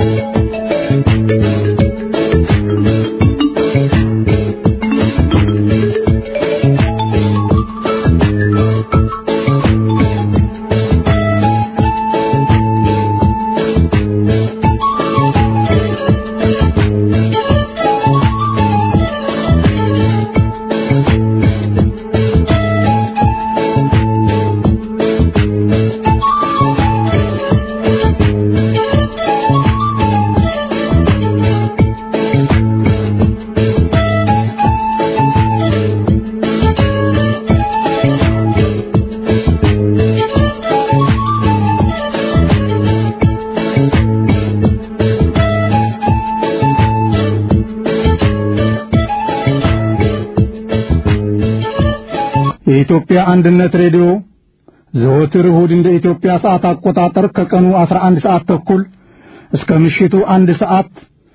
የኢትዮጵያ አንድነት ሬዲዮ ዘወትር እሁድ እንደ ኢትዮጵያ ሰዓት አቆጣጠር ከቀኑ 11 ሰዓት ተኩል እስከ ምሽቱ አንድ ሰዓት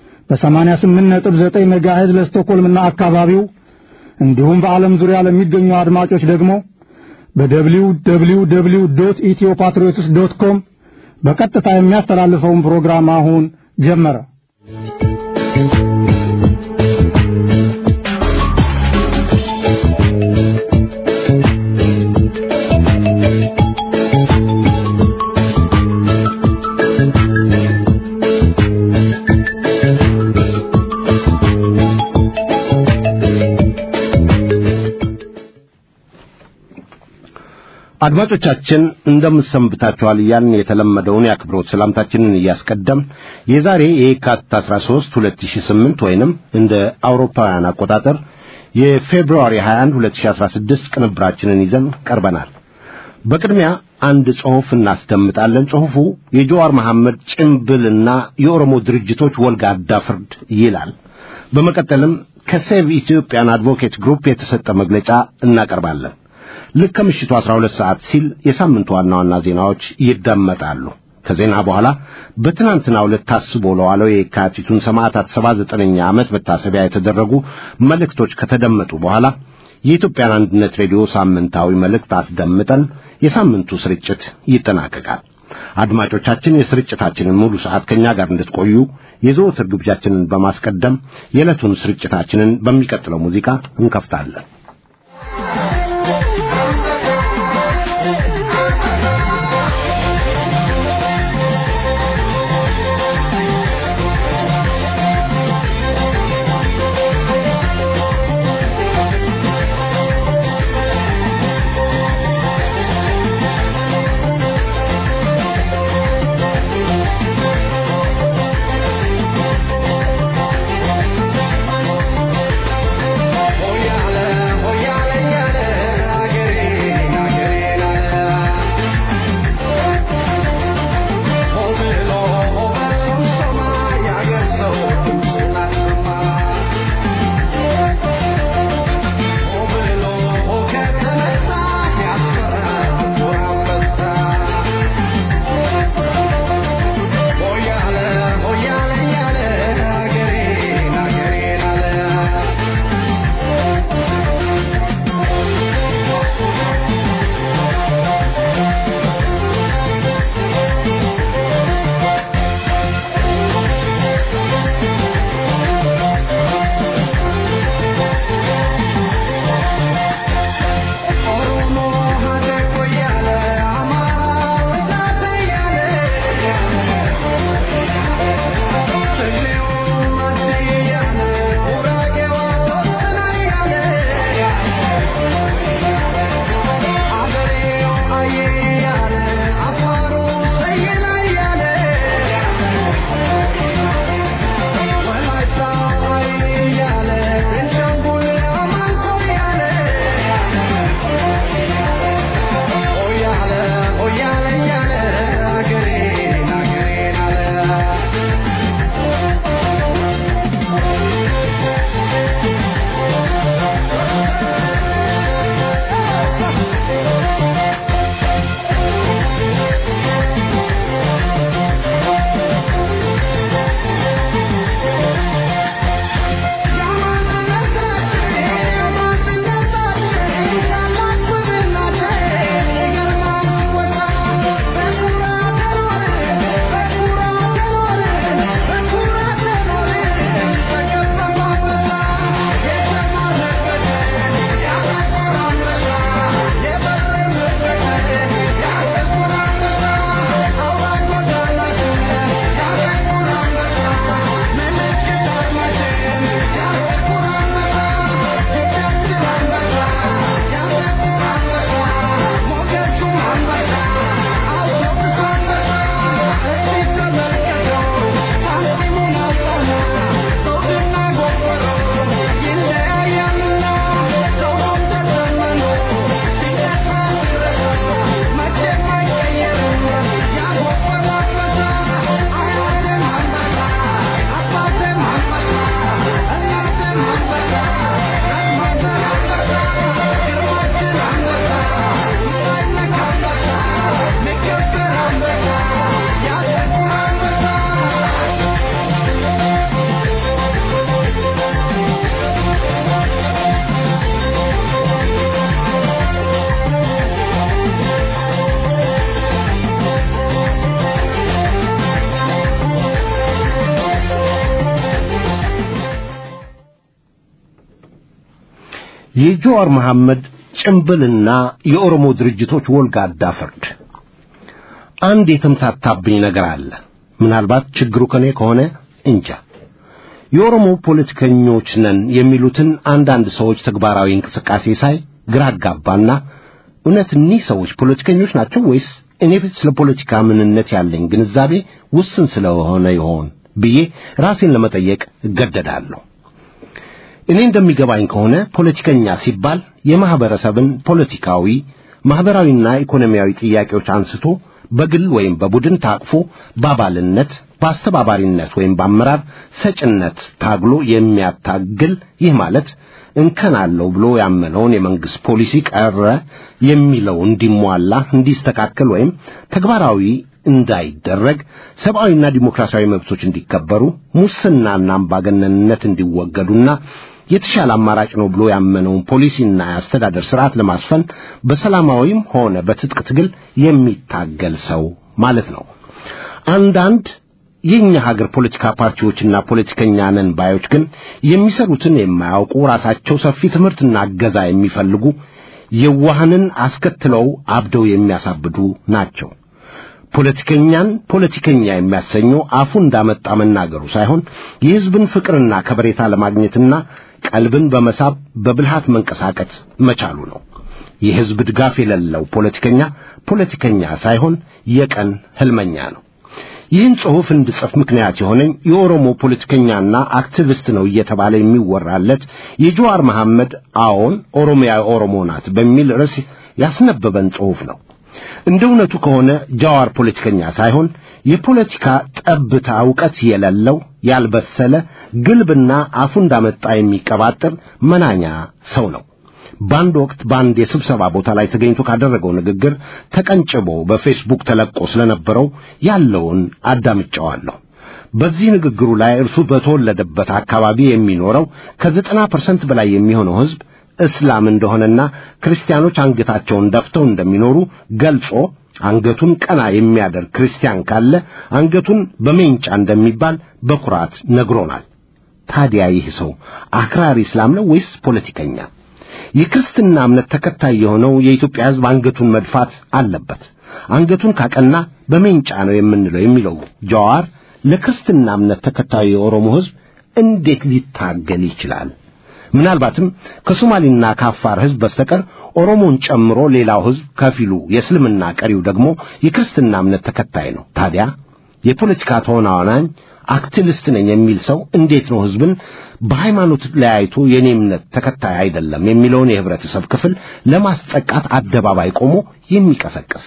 በ88.9 ሜጋሄዝ ለስቶኮልምና አካባቢው እንዲሁም በዓለም ዙሪያ ለሚገኙ አድማጮች ደግሞ በደብሊው ደብሊው ደብሊው ዶት ኢትዮ ፓትሪዮትስ ዶት ኮም በቀጥታ የሚያስተላልፈውን ፕሮግራም አሁን ጀመረ። አድማጮቻችን እንደምሰንብታችኋል እያልን የተለመደውን የአክብሮት ሰላምታችንን እያስቀደም የዛሬ የካቲት 13 2008 ወይንም እንደ አውሮፓውያን አቆጣጠር የፌብሩዋሪ 21 2016 ቅንብራችንን ይዘን ቀርበናል። በቅድሚያ አንድ ጽሑፍ እናስደምጣለን። ጽሑፉ የጀዋር መሐመድ ጭምብልና የኦሮሞ ድርጅቶች ወልጋዳ ፍርድ ይላል። በመቀጠልም ከሴቭ ኢትዮጵያን አድቮኬት ግሩፕ የተሰጠ መግለጫ እናቀርባለን። ልክ ከምሽቱ 12 ሰዓት ሲል የሳምንቱ ዋና ዋና ዜናዎች ይደመጣሉ። ከዜና በኋላ በትናንትናው ዕለት ታስቦ ለዋለው የካቲቱን ሰማዕታት 79ኛ ዓመት መታሰቢያ የተደረጉ መልእክቶች ከተደመጡ በኋላ የኢትዮጵያን አንድነት ሬዲዮ ሳምንታዊ መልእክት አስደምጠን የሳምንቱ ስርጭት ይጠናቀቃል። አድማጮቻችን የስርጭታችንን ሙሉ ሰዓት ከኛ ጋር እንድትቆዩ የዘወትር ግብዣችንን በማስቀደም የዕለቱን ስርጭታችንን በሚቀጥለው ሙዚቃ እንከፍታለን። Hoyale, hoyale, የጆዋር መሐመድ ጭምብልና የኦሮሞ ድርጅቶች ወልጋዳ ፍርድ። አንድ የተምታታብኝ ነገር አለ። ምናልባት ችግሩ ከኔ ከሆነ እንጃ። የኦሮሞ ፖለቲከኞች ነን የሚሉትን አንዳንድ ሰዎች ተግባራዊ እንቅስቃሴ ሳይ ግራ አጋባና እውነት እኒህ ሰዎች ፖለቲከኞች ናቸው ወይስ እኔ ስለ ፖለቲካ ምንነት ያለኝ ግንዛቤ ውስን ስለሆነ ይሆን ብዬ ራሴን ለመጠየቅ እገደዳለሁ። እኔ እንደሚገባኝ ከሆነ ፖለቲከኛ ሲባል የማህበረሰብን ፖለቲካዊ፣ ማህበራዊና ኢኮኖሚያዊ ጥያቄዎች አንስቶ በግል ወይም በቡድን ታቅፎ በአባልነት በአስተባባሪነት ወይም በአመራር ሰጭነት ታግሎ የሚያታግል ይህ ማለት እንከን አለው ብሎ ያመነውን የመንግስት ፖሊሲ ቀረ የሚለው እንዲሟላ እንዲስተካከል ወይም ተግባራዊ እንዳይደረግ ሰብአዊና ዲሞክራሲያዊ መብቶች እንዲከበሩ ሙስናና አምባገነንነት እንዲወገዱና የተሻለ አማራጭ ነው ብሎ ያመነውን ፖሊሲና የአስተዳደር ስርዓት ለማስፈን በሰላማዊም ሆነ በትጥቅ ትግል የሚታገል ሰው ማለት ነው። አንዳንድ የኛ ሀገር ፖለቲካ ፓርቲዎችና ፖለቲከኛ ነን ባዮች ግን የሚሰሩትን የማያውቁ ራሳቸው ሰፊ ትምህርትና እገዛ የሚፈልጉ የዋህንን አስከትለው አብደው የሚያሳብዱ ናቸው። ፖለቲከኛን ፖለቲከኛ የሚያሰኘው አፉ እንዳመጣ መናገሩ ሳይሆን የሕዝብን ፍቅርና ከበሬታ ለማግኘትና ቀልብን በመሳብ በብልሃት መንቀሳቀስ መቻሉ ነው። የሕዝብ ድጋፍ የሌለው ፖለቲከኛ ፖለቲከኛ ሳይሆን የቀን ህልመኛ ነው። ይህን ጽሑፍ እንድጽፍ ምክንያት የሆነኝ የኦሮሞ ፖለቲከኛና አክቲቪስት ነው እየተባለ የሚወራለት የጀዋር መሐመድ አዎን ኦሮሚያ ኦሮሞ ናት በሚል ርዕስ ያስነበበን ጽሑፍ ነው። እንደ እውነቱ ከሆነ ጃዋር ፖለቲከኛ ሳይሆን የፖለቲካ ጠብታ ዕውቀት የሌለው ያልበሰለ ግልብና አፉ እንዳመጣ የሚቀባጥር መናኛ ሰው ነው። በአንድ ወቅት በአንድ የስብሰባ ቦታ ላይ ተገኝቶ ካደረገው ንግግር ተቀንጭቦ በፌስቡክ ተለቆ ስለነበረው ያለውን አዳምጫዋለሁ። በዚህ ንግግሩ ላይ እርሱ በተወለደበት አካባቢ የሚኖረው ከዘጠና ፐርሰንት በላይ የሚሆነው ሕዝብ እስላም እንደሆነና ክርስቲያኖች አንገታቸውን ደፍተው እንደሚኖሩ ገልጾ አንገቱን ቀና የሚያደርግ ክርስቲያን ካለ አንገቱን በሜንጫ እንደሚባል በኩራት ነግሮናል። ታዲያ ይህ ሰው አክራሪ እስላም ነው ወይስ ፖለቲከኛ? የክርስትና እምነት ተከታይ የሆነው የኢትዮጵያ ሕዝብ አንገቱን መድፋት አለበት። አንገቱን ካቀና በሜንጫ ነው የምንለው የሚለው ጀዋር ለክርስትና እምነት ተከታዩ የኦሮሞ ሕዝብ እንዴት ሊታገል ይችላል? ምናልባትም ከሶማሌና ከአፋር ሕዝብ በስተቀር ኦሮሞን ጨምሮ ሌላው ሕዝብ ከፊሉ የእስልምና ቀሪው ደግሞ የክርስትና እምነት ተከታይ ነው። ታዲያ የፖለቲካ ተዋናኝ አክቲቪስት ነኝ የሚል ሰው እንዴት ነው ሕዝብን በሃይማኖት ለያይቶ የኔ እምነት ተከታይ አይደለም የሚለውን የህብረተሰብ ክፍል ለማስጠቃት አደባባይ ቆሞ የሚቀሰቅስ?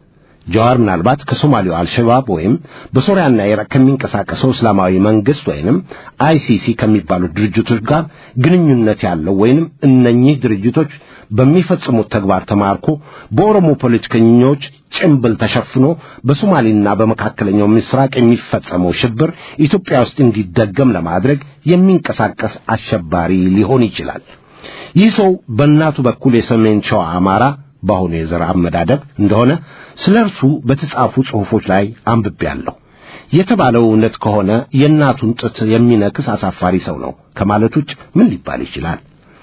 ጀዋር ምናልባት ከሶማሌው አልሸባብ ወይም በሶሪያና ኢራቅ ከሚንቀሳቀሰው እስላማዊ መንግስት ወይንም አይሲሲ ከሚባሉት ድርጅቶች ጋር ግንኙነት ያለው ወይንም እነኚህ ድርጅቶች በሚፈጽሙት ተግባር ተማርኮ በኦሮሞ ፖለቲከኞች ጭምብል ተሸፍኖ በሶማሌና በመካከለኛው ምስራቅ የሚፈጸመው ሽብር ኢትዮጵያ ውስጥ እንዲደገም ለማድረግ የሚንቀሳቀስ አሸባሪ ሊሆን ይችላል። ይህ ሰው በእናቱ በኩል የሰሜን ሸዋ አማራ በአሁኑ የዘር አመዳደብ እንደሆነ ስለ እርሱ በተጻፉ ጽሑፎች ላይ አንብቤያለሁ። የተባለው እውነት ከሆነ የእናቱን ጡት የሚነክስ አሳፋሪ ሰው ነው ከማለት ውጭ ምን ሊባል ይችላል?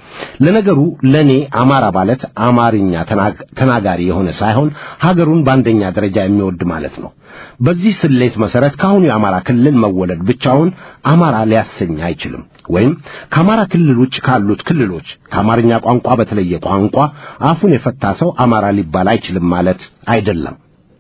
ለነገሩ ለእኔ አማራ ማለት አማርኛ ተናጋሪ የሆነ ሳይሆን ሀገሩን በአንደኛ ደረጃ የሚወድ ማለት ነው። በዚህ ስሌት መሰረት ከአሁኑ የአማራ ክልል መወለድ ብቻውን አማራ ሊያሰኝ አይችልም። ወይም ከአማራ ክልል ውጭ ካሉት ክልሎች ከአማርኛ ቋንቋ በተለየ ቋንቋ አፉን የፈታ ሰው አማራ ሊባል አይችልም ማለት አይደለም።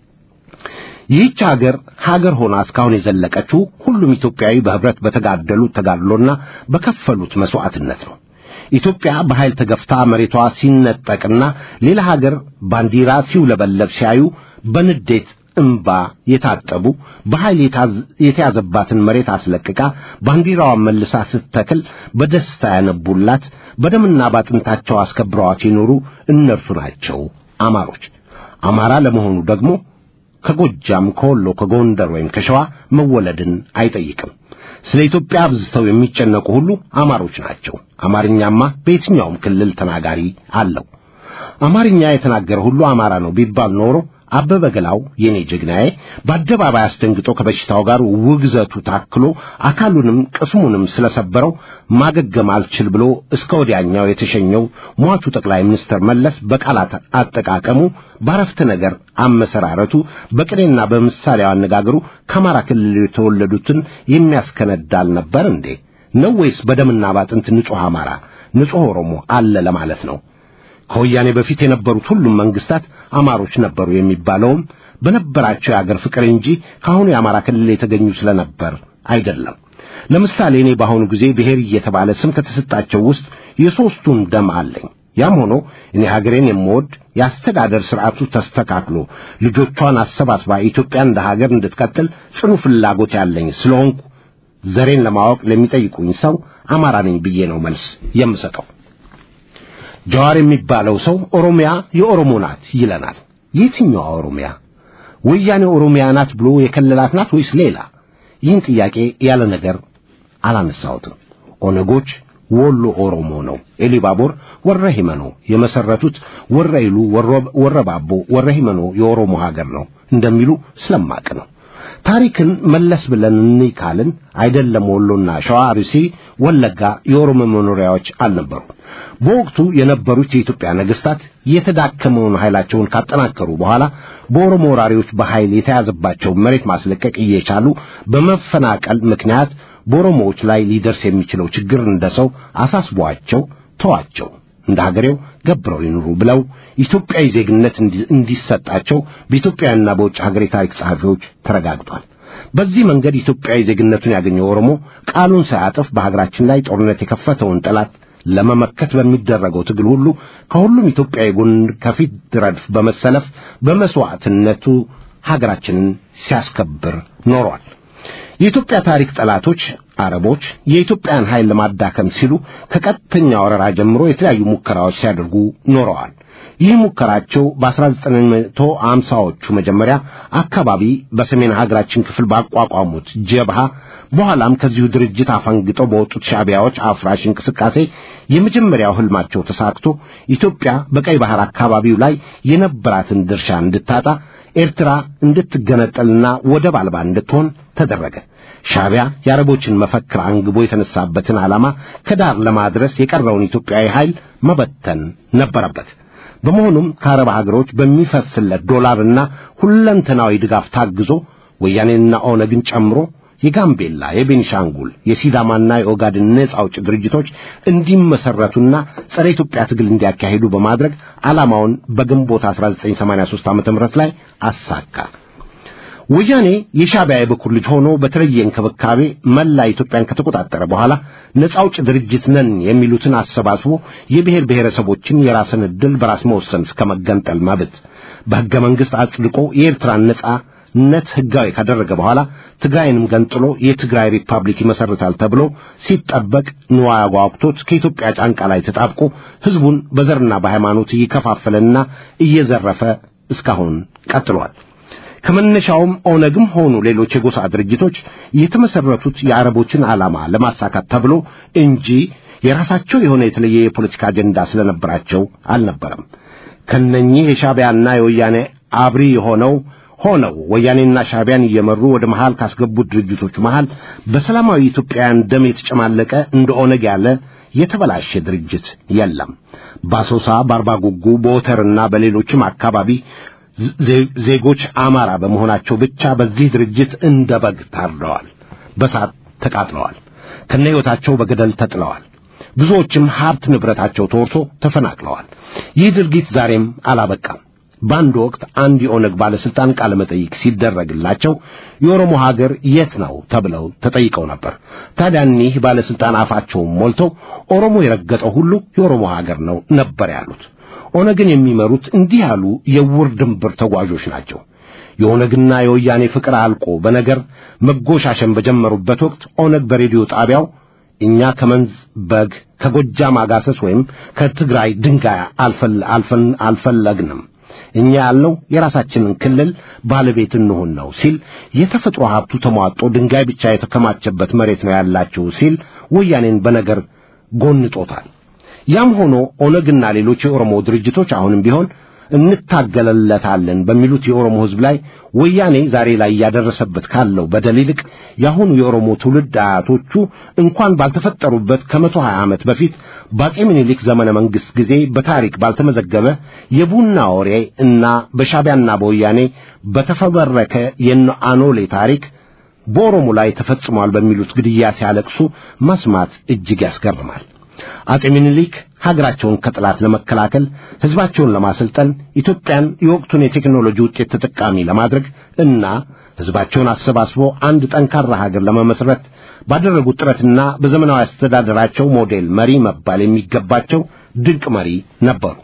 ይህች ሀገር ሀገር ሆና እስካሁን የዘለቀችው ሁሉም ኢትዮጵያዊ በህብረት በተጋደሉት ተጋድሎና በከፈሉት መስዋዕትነት ነው። ኢትዮጵያ በኃይል ተገፍታ መሬቷ ሲነጠቅና ሌላ ሀገር ባንዲራ ሲውለበለብ ሲያዩ በንዴት እምባ የታጠቡ በኃይል የተያዘባትን መሬት አስለቅቃ ባንዲራዋን መልሳ ስትተክል በደስታ ያነቡላት በደምና ባጥንታቸው አስከብረዋት የኖሩ እነርሱ ናቸው አማሮች። አማራ ለመሆኑ ደግሞ ከጎጃም፣ ከወሎ፣ ከጎንደር ወይም ከሸዋ መወለድን አይጠይቅም። ስለ ኢትዮጵያ አብዝተው የሚጨነቁ ሁሉ አማሮች ናቸው። አማርኛማ በየትኛውም ክልል ተናጋሪ አለው። አማርኛ የተናገረ ሁሉ አማራ ነው ቢባል ኖሮ አበበ ገላው የኔ ጀግናዬ በአደባባይ አስደንግጦ ከበሽታው ጋር ውግዘቱ ታክሎ አካሉንም ቅስሙንም ስለሰበረው ማገገም አልችል ብሎ እስከ ወዲያኛው የተሸኘው ሟቹ ጠቅላይ ሚኒስትር መለስ በቃላት አጠቃቀሙ፣ ባረፍተ ነገር አመሰራረቱ፣ በቅኔና በምሳሌያዊ አነጋገሩ ከአማራ ክልል የተወለዱትን የሚያስከነዳል ነበር እንዴ? ነው ወይስ በደምና ባጥንት ንጹሕ አማራ ንጹሕ ኦሮሞ አለ ለማለት ነው? ከወያኔ በፊት የነበሩት ሁሉም መንግስታት አማሮች ነበሩ የሚባለውም በነበራቸው የአገር ፍቅር እንጂ ከአሁኑ የአማራ ክልል የተገኙ ስለነበር አይደለም። ለምሳሌ እኔ በአሁኑ ጊዜ ብሔር እየተባለ ስም ከተሰጣቸው ውስጥ የሦስቱን ደም አለኝ። ያም ሆኖ እኔ ሀገሬን የምወድ የአስተዳደር ስርዓቱ ተስተካክሎ ልጆቿን አሰባስባ ኢትዮጵያ እንደ ሀገር እንድትቀጥል ጽኑ ፍላጎት ያለኝ ስለሆንኩ ዘሬን ለማወቅ ለሚጠይቁኝ ሰው አማራ ነኝ ብዬ ነው መልስ የምሰጠው። ጀዋር የሚባለው ሰው ኦሮሚያ የኦሮሞ ናት ይለናል። የትኛዋ ኦሮሚያ? ወያኔ ኦሮሚያ ናት ብሎ የከለላት ናት ወይስ ሌላ? ይህን ጥያቄ ያለ ነገር አላነሳሁትም። ኦነጎች ወሎ ኦሮሞ ነው፣ ኤሊባቦር ወረ ሂመኖ የመሰረቱት ወረኢሉ፣ ወረባቦ፣ ወረ ሂመኖ የኦሮሞ ሀገር ነው እንደሚሉ ስለማቅ ነው። ታሪክን መለስ ብለን እንይ ካልን አይደለም ወሎና ሸዋ፣ አርሲ፣ ወለጋ የኦሮሞ መኖሪያዎች አልነበሩም። በወቅቱ የነበሩት የኢትዮጵያ ነገስታት የተዳከመውን ኃይላቸውን ካጠናከሩ በኋላ በኦሮሞ ወራሪዎች በኃይል የተያዘባቸው መሬት ማስለቀቅ እየቻሉ በመፈናቀል ምክንያት በኦሮሞዎች ላይ ሊደርስ የሚችለው ችግር እንደ ሰው አሳስቧቸው ተዋቸው፣ እንደ ሀገሬው ገብረው ይኑሩ ብለው ኢትዮጵያዊ ዜግነት እንዲሰጣቸው በኢትዮጵያና በውጭ ሀገር የታሪክ ጸሐፊዎች ተረጋግጧል። በዚህ መንገድ ኢትዮጵያዊ ዜግነቱን ያገኘው ኦሮሞ ቃሉን ሳያጥፍ በሀገራችን ላይ ጦርነት የከፈተውን ጠላት ለመመከት በሚደረገው ትግል ሁሉ ከሁሉም ኢትዮጵያዊ ጎን ከፊት ረድፍ በመሰለፍ በመስዋዕትነቱ ሀገራችንን ሲያስከብር ኖሯል። የኢትዮጵያ ታሪክ ጠላቶች አረቦች የኢትዮጵያን ኃይል ለማዳከም ሲሉ ከቀጥተኛ ወረራ ጀምሮ የተለያዩ ሙከራዎች ሲያደርጉ ኖረዋል። ይህ ሙከራቸው በ1950ዎቹ መጀመሪያ አካባቢ በሰሜን ሀገራችን ክፍል ባቋቋሙት ጀብሃ በኋላም ከዚሁ ድርጅት አፈንግጠው በወጡት ሻዕቢያዎች አፍራሽ እንቅስቃሴ የመጀመሪያው ህልማቸው ተሳክቶ ኢትዮጵያ በቀይ ባህር አካባቢው ላይ የነበራትን ድርሻ እንድታጣ ኤርትራ እንድትገነጠልና ወደብ አልባ እንድትሆን ተደረገ። ሻዕቢያ የአረቦችን መፈክር አንግቦ የተነሳበትን ዓላማ ከዳር ለማድረስ የቀረውን ኢትዮጵያዊ ኃይል መበተን ነበረበት። በመሆኑም ከአረብ ሀገሮች በሚፈስለት ዶላርና ሁለንተናዊ ድጋፍ ታግዞ ወያኔንና ኦነግን ጨምሮ የጋምቤላ፣ የቤኒሻንጉል፣ የሲዳማና የኦጋድን ነጻ አውጪ ድርጅቶች እንዲመሰረቱና ጸረ ኢትዮጵያ ትግል እንዲያካሂዱ በማድረግ ዓላማውን በግንቦት 1983 ዓ.ም ላይ አሳካ። ወያኔ የሻዕቢያ የበኩር ልጅ ሆኖ በተለየ እንክብካቤ መላ ኢትዮጵያን ከተቆጣጠረ በኋላ ነጻ አውጪ ድርጅት ነን የሚሉትን አሰባስቦ የብሔር ብሔረሰቦችን የራስን ዕድል በራስ መወሰን እስከ መገንጠል መብት በሕገ መንግሥት አጽድቆ የኤርትራን ነጻነት ሕጋዊ ካደረገ በኋላ ትግራይንም ገንጥሎ የትግራይ ሪፐብሊክ ይመሰርታል ተብሎ ሲጠበቅ ንዋይ አጓጉቶት ከኢትዮጵያ ጫንቃ ላይ ተጣብቆ ሕዝቡን በዘርና በሃይማኖት እየከፋፈለና እየዘረፈ እስካሁን ቀጥሏል። ከመነሻውም ኦነግም ሆኑ ሌሎች የጎሳ ድርጅቶች የተመሰረቱት የአረቦችን ዓላማ ለማሳካት ተብሎ እንጂ የራሳቸው የሆነ የተለየ የፖለቲካ አጀንዳ ስለነበራቸው አልነበረም። ከነኚህ የሻዕቢያና የወያኔ አብሪ የሆነው ሆነው ወያኔና ሻዕቢያን እየመሩ ወደ መሃል ካስገቡት ድርጅቶች መሃል በሰላማዊ ኢትዮጵያውያን ደም የተጨማለቀ እንደ ኦነግ ያለ የተበላሸ ድርጅት የለም። በአሶሳ፣ በአርባ ጉጉ፣ በወተርና በሌሎችም አካባቢ ዜጎች አማራ በመሆናቸው ብቻ በዚህ ድርጅት እንደ በግ ታርደዋል፣ በሳት ተቃጥለዋል፣ ከነ ሕይወታቸው በገደል ተጥለዋል። ብዙዎችም ሀብት ንብረታቸው ተወርሶ ተፈናቅለዋል። ይህ ድርጊት ዛሬም አላበቃም። በአንድ ወቅት አንድ የኦነግ ባለስልጣን ቃለ መጠይቅ ሲደረግላቸው የኦሮሞ ሀገር የት ነው ተብለው ተጠይቀው ነበር። ታዲያ እኒህ ባለስልጣን አፋቸውን ሞልተው ኦሮሞ የረገጠው ሁሉ የኦሮሞ ሀገር ነው ነበር ያሉት። ኦነግን የሚመሩት እንዲህ ያሉ የውር ድንብር ተጓዦች ናቸው። የኦነግና የወያኔ ፍቅር አልቆ በነገር መጎሻሸን በጀመሩበት ወቅት ኦነግ በሬዲዮ ጣቢያው እኛ ከመንዝ በግ ከጎጃም አጋሰስ ወይም ከትግራይ ድንጋይ አልፈለግንም እኛ ያልነው የራሳችንን ክልል ባለቤት እንሁን ነው ሲል የተፈጥሮ ሀብቱ ተሟጦ ድንጋይ ብቻ የተከማቸበት መሬት ነው ያላችሁ ሲል ወያኔን በነገር ጎንጦታል። ያም ሆኖ ኦነግና ሌሎች የኦሮሞ ድርጅቶች አሁንም ቢሆን እንታገለለታለን በሚሉት የኦሮሞ ሕዝብ ላይ ወያኔ ዛሬ ላይ እያደረሰበት ካለው በደል ይልቅ የአሁኑ የኦሮሞ ትውልድ አያቶቹ እንኳን ባልተፈጠሩበት ከመቶ ሀያ ዓመት በፊት በአጼ ምኒልክ ዘመነ መንግሥት ጊዜ በታሪክ ባልተመዘገበ የቡና ወሬ እና በሻቢያና በወያኔ በተፈበረከ የአኖሌ ታሪክ በኦሮሞ ላይ ተፈጽሟል በሚሉት ግድያ ሲያለቅሱ መስማት እጅግ ያስገርማል። አጼ ምኒልክ ሀገራቸውን ከጠላት ለመከላከል ሕዝባቸውን ለማሰልጠን ኢትዮጵያን የወቅቱን የቴክኖሎጂ ውጤት ተጠቃሚ ለማድረግ እና ሕዝባቸውን አሰባስቦ አንድ ጠንካራ ሀገር ለመመስረት ባደረጉት ጥረትና በዘመናዊ አስተዳደራቸው ሞዴል መሪ መባል የሚገባቸው ድንቅ መሪ ነበሩ።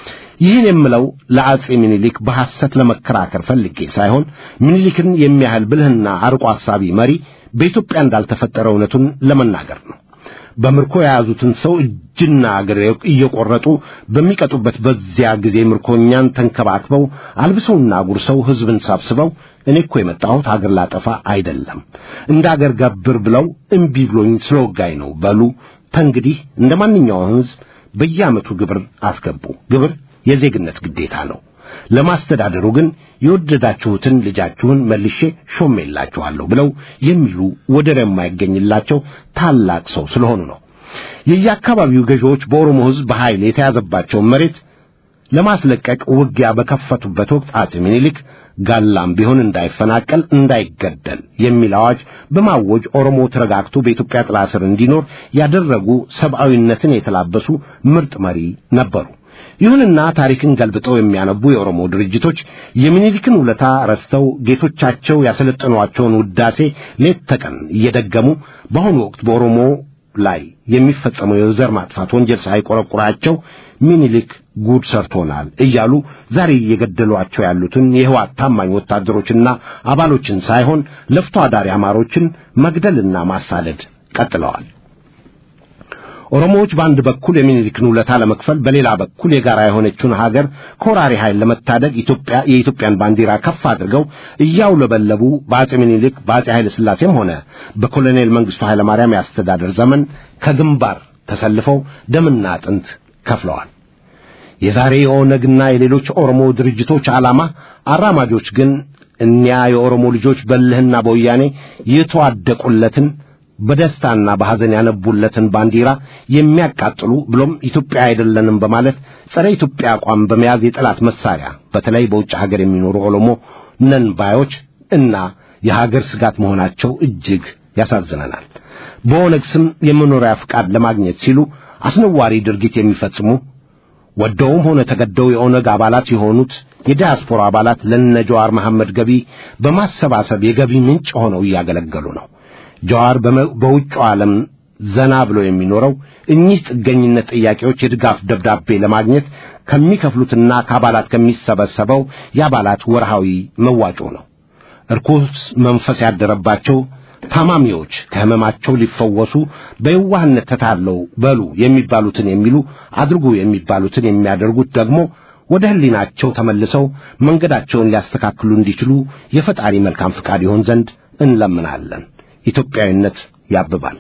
ይህን የምለው ለአጼ ምኒልክ በሐሰት ለመከራከር ፈልጌ ሳይሆን ምኒልክን የሚያህል ብልህና አርቆ አሳቢ መሪ በኢትዮጵያ እንዳልተፈጠረ እውነቱን ለመናገር ነው። በምርኮ የያዙትን ሰው እጅና እግር እየቆረጡ በሚቀጡበት በዚያ ጊዜ ምርኮኛን ተንከባክበው አልብሰውና ጉርሰው ሕዝብን ሰብስበው እኔ እኮ የመጣሁት አገር ላጠፋ አይደለም፣ እንደ አገር ገብር ብለው እምቢ ብሎኝ ስለወጋኝ ነው በሉ። ተንግዲህ እንደ ማንኛውም ሕዝብ በየዓመቱ ግብር አስገቡ። ግብር የዜግነት ግዴታ ነው። ለማስተዳደሩ ግን የወደዳችሁትን ልጃችሁን መልሼ ሾሜላችኋለሁ ብለው የሚሉ ወደር የማይገኝላቸው ታላቅ ሰው ስለሆኑ ነው። የየአካባቢው ገዢዎች በኦሮሞ ሕዝብ በኃይል የተያዘባቸውን መሬት ለማስለቀቅ ውጊያ በከፈቱበት ወቅት አጼ ምኒልክ ጋላም ቢሆን እንዳይፈናቀል፣ እንዳይገደል የሚል አዋጅ በማወጅ ኦሮሞ ተረጋግቶ በኢትዮጵያ ጥላ ስር እንዲኖር ያደረጉ ሰብአዊነትን የተላበሱ ምርጥ መሪ ነበሩ። ይሁንና ታሪክን ገልብጠው የሚያነቡ የኦሮሞ ድርጅቶች የሚኒሊክን ውለታ ረስተው ጌቶቻቸው ያሰለጠኗቸውን ውዳሴ ሌት ተቀን እየደገሙ በአሁኑ ወቅት በኦሮሞ ላይ የሚፈጸመው የዘር ማጥፋት ወንጀል ሳይቆረቁራቸው ሚኒሊክ ጉድ ሰርቶናል እያሉ ዛሬ እየገደሏቸው ያሉትን የህዋት ታማኝ ወታደሮችና አባሎችን ሳይሆን ለፍቶ አዳሪ አማሮችን መግደልና ማሳደድ ቀጥለዋል። ኦሮሞዎች በአንድ በኩል የሚኒሊክን ውለታ ለመክፈል በሌላ በኩል የጋራ የሆነችውን ሀገር ከወራሪ ኃይል ለመታደግ ኢትዮጵያ የኢትዮጵያን ባንዲራ ከፍ አድርገው እያውለበለቡ በአጼ ሚኒሊክ በአጼ ኃይለ ሥላሴም ሆነ በኮሎኔል መንግስቱ ኃይለ ማርያም ያስተዳደር ዘመን ከግንባር ተሰልፈው ደምና አጥንት ከፍለዋል። የዛሬ የኦነግና የሌሎች ኦሮሞ ድርጅቶች ዓላማ አራማጆች ግን እኒያ የኦሮሞ ልጆች በልህና በወያኔ የተዋደቁለትን በደስታና በሐዘን ያነቡለትን ባንዲራ የሚያቃጥሉ ብሎም ኢትዮጵያ አይደለንም በማለት ጸረ ኢትዮጵያ አቋም በመያዝ የጠላት መሳሪያ በተለይ በውጭ ሀገር የሚኖሩ ኦሮሞ ነን ባዮች እና የሀገር ስጋት መሆናቸው እጅግ ያሳዝነናል። በኦነግ ስም የመኖሪያ ፍቃድ ለማግኘት ሲሉ አስነዋሪ ድርጊት የሚፈጽሙ ወደውም ሆነ ተገደው የኦነግ አባላት የሆኑት የዲያስፖራ አባላት ለነ ጀዋር መሐመድ ገቢ በማሰባሰብ የገቢ ምንጭ ሆነው እያገለገሉ ነው። ጀዋር በውጭው ዓለም ዘና ብሎ የሚኖረው እኚህ ጥገኝነት ጥያቄዎች የድጋፍ ደብዳቤ ለማግኘት ከሚከፍሉትና ከአባላት ከሚሰበሰበው የአባላት ወርሃዊ መዋጮ ነው። እርኩስ መንፈስ ያደረባቸው ታማሚዎች ከሕመማቸው ሊፈወሱ በየዋህነት ተታለው በሉ የሚባሉትን የሚሉ አድርጉ የሚባሉትን የሚያደርጉት ደግሞ ወደ ሕሊናቸው ተመልሰው መንገዳቸውን ሊያስተካክሉ እንዲችሉ የፈጣሪ መልካም ፍቃድ ይሆን ዘንድ እንለምናለን። ኢትዮጵያዊነት ያብባል።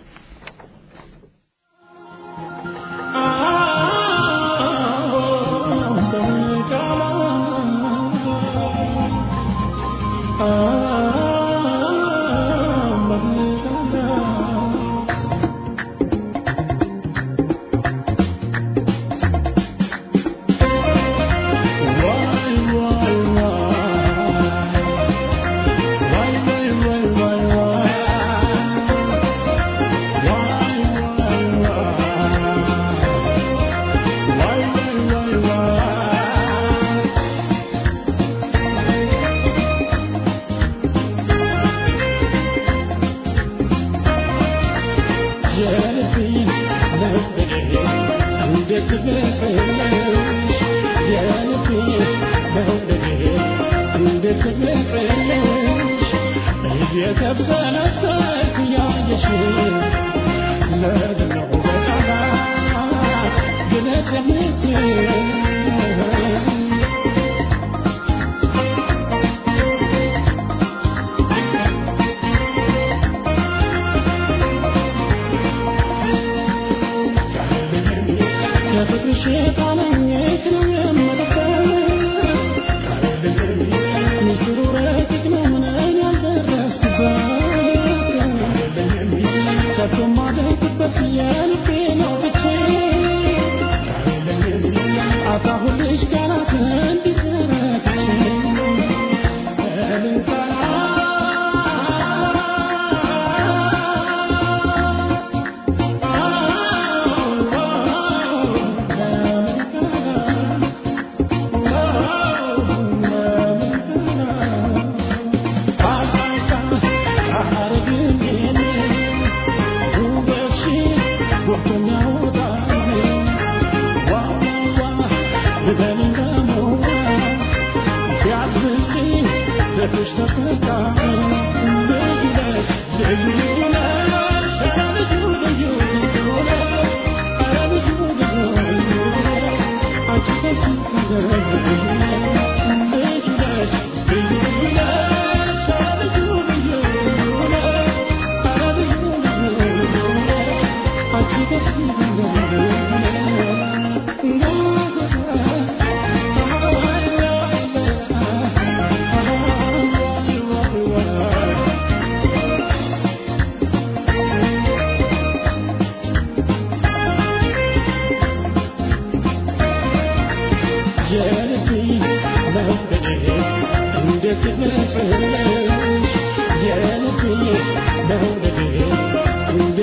Thank you.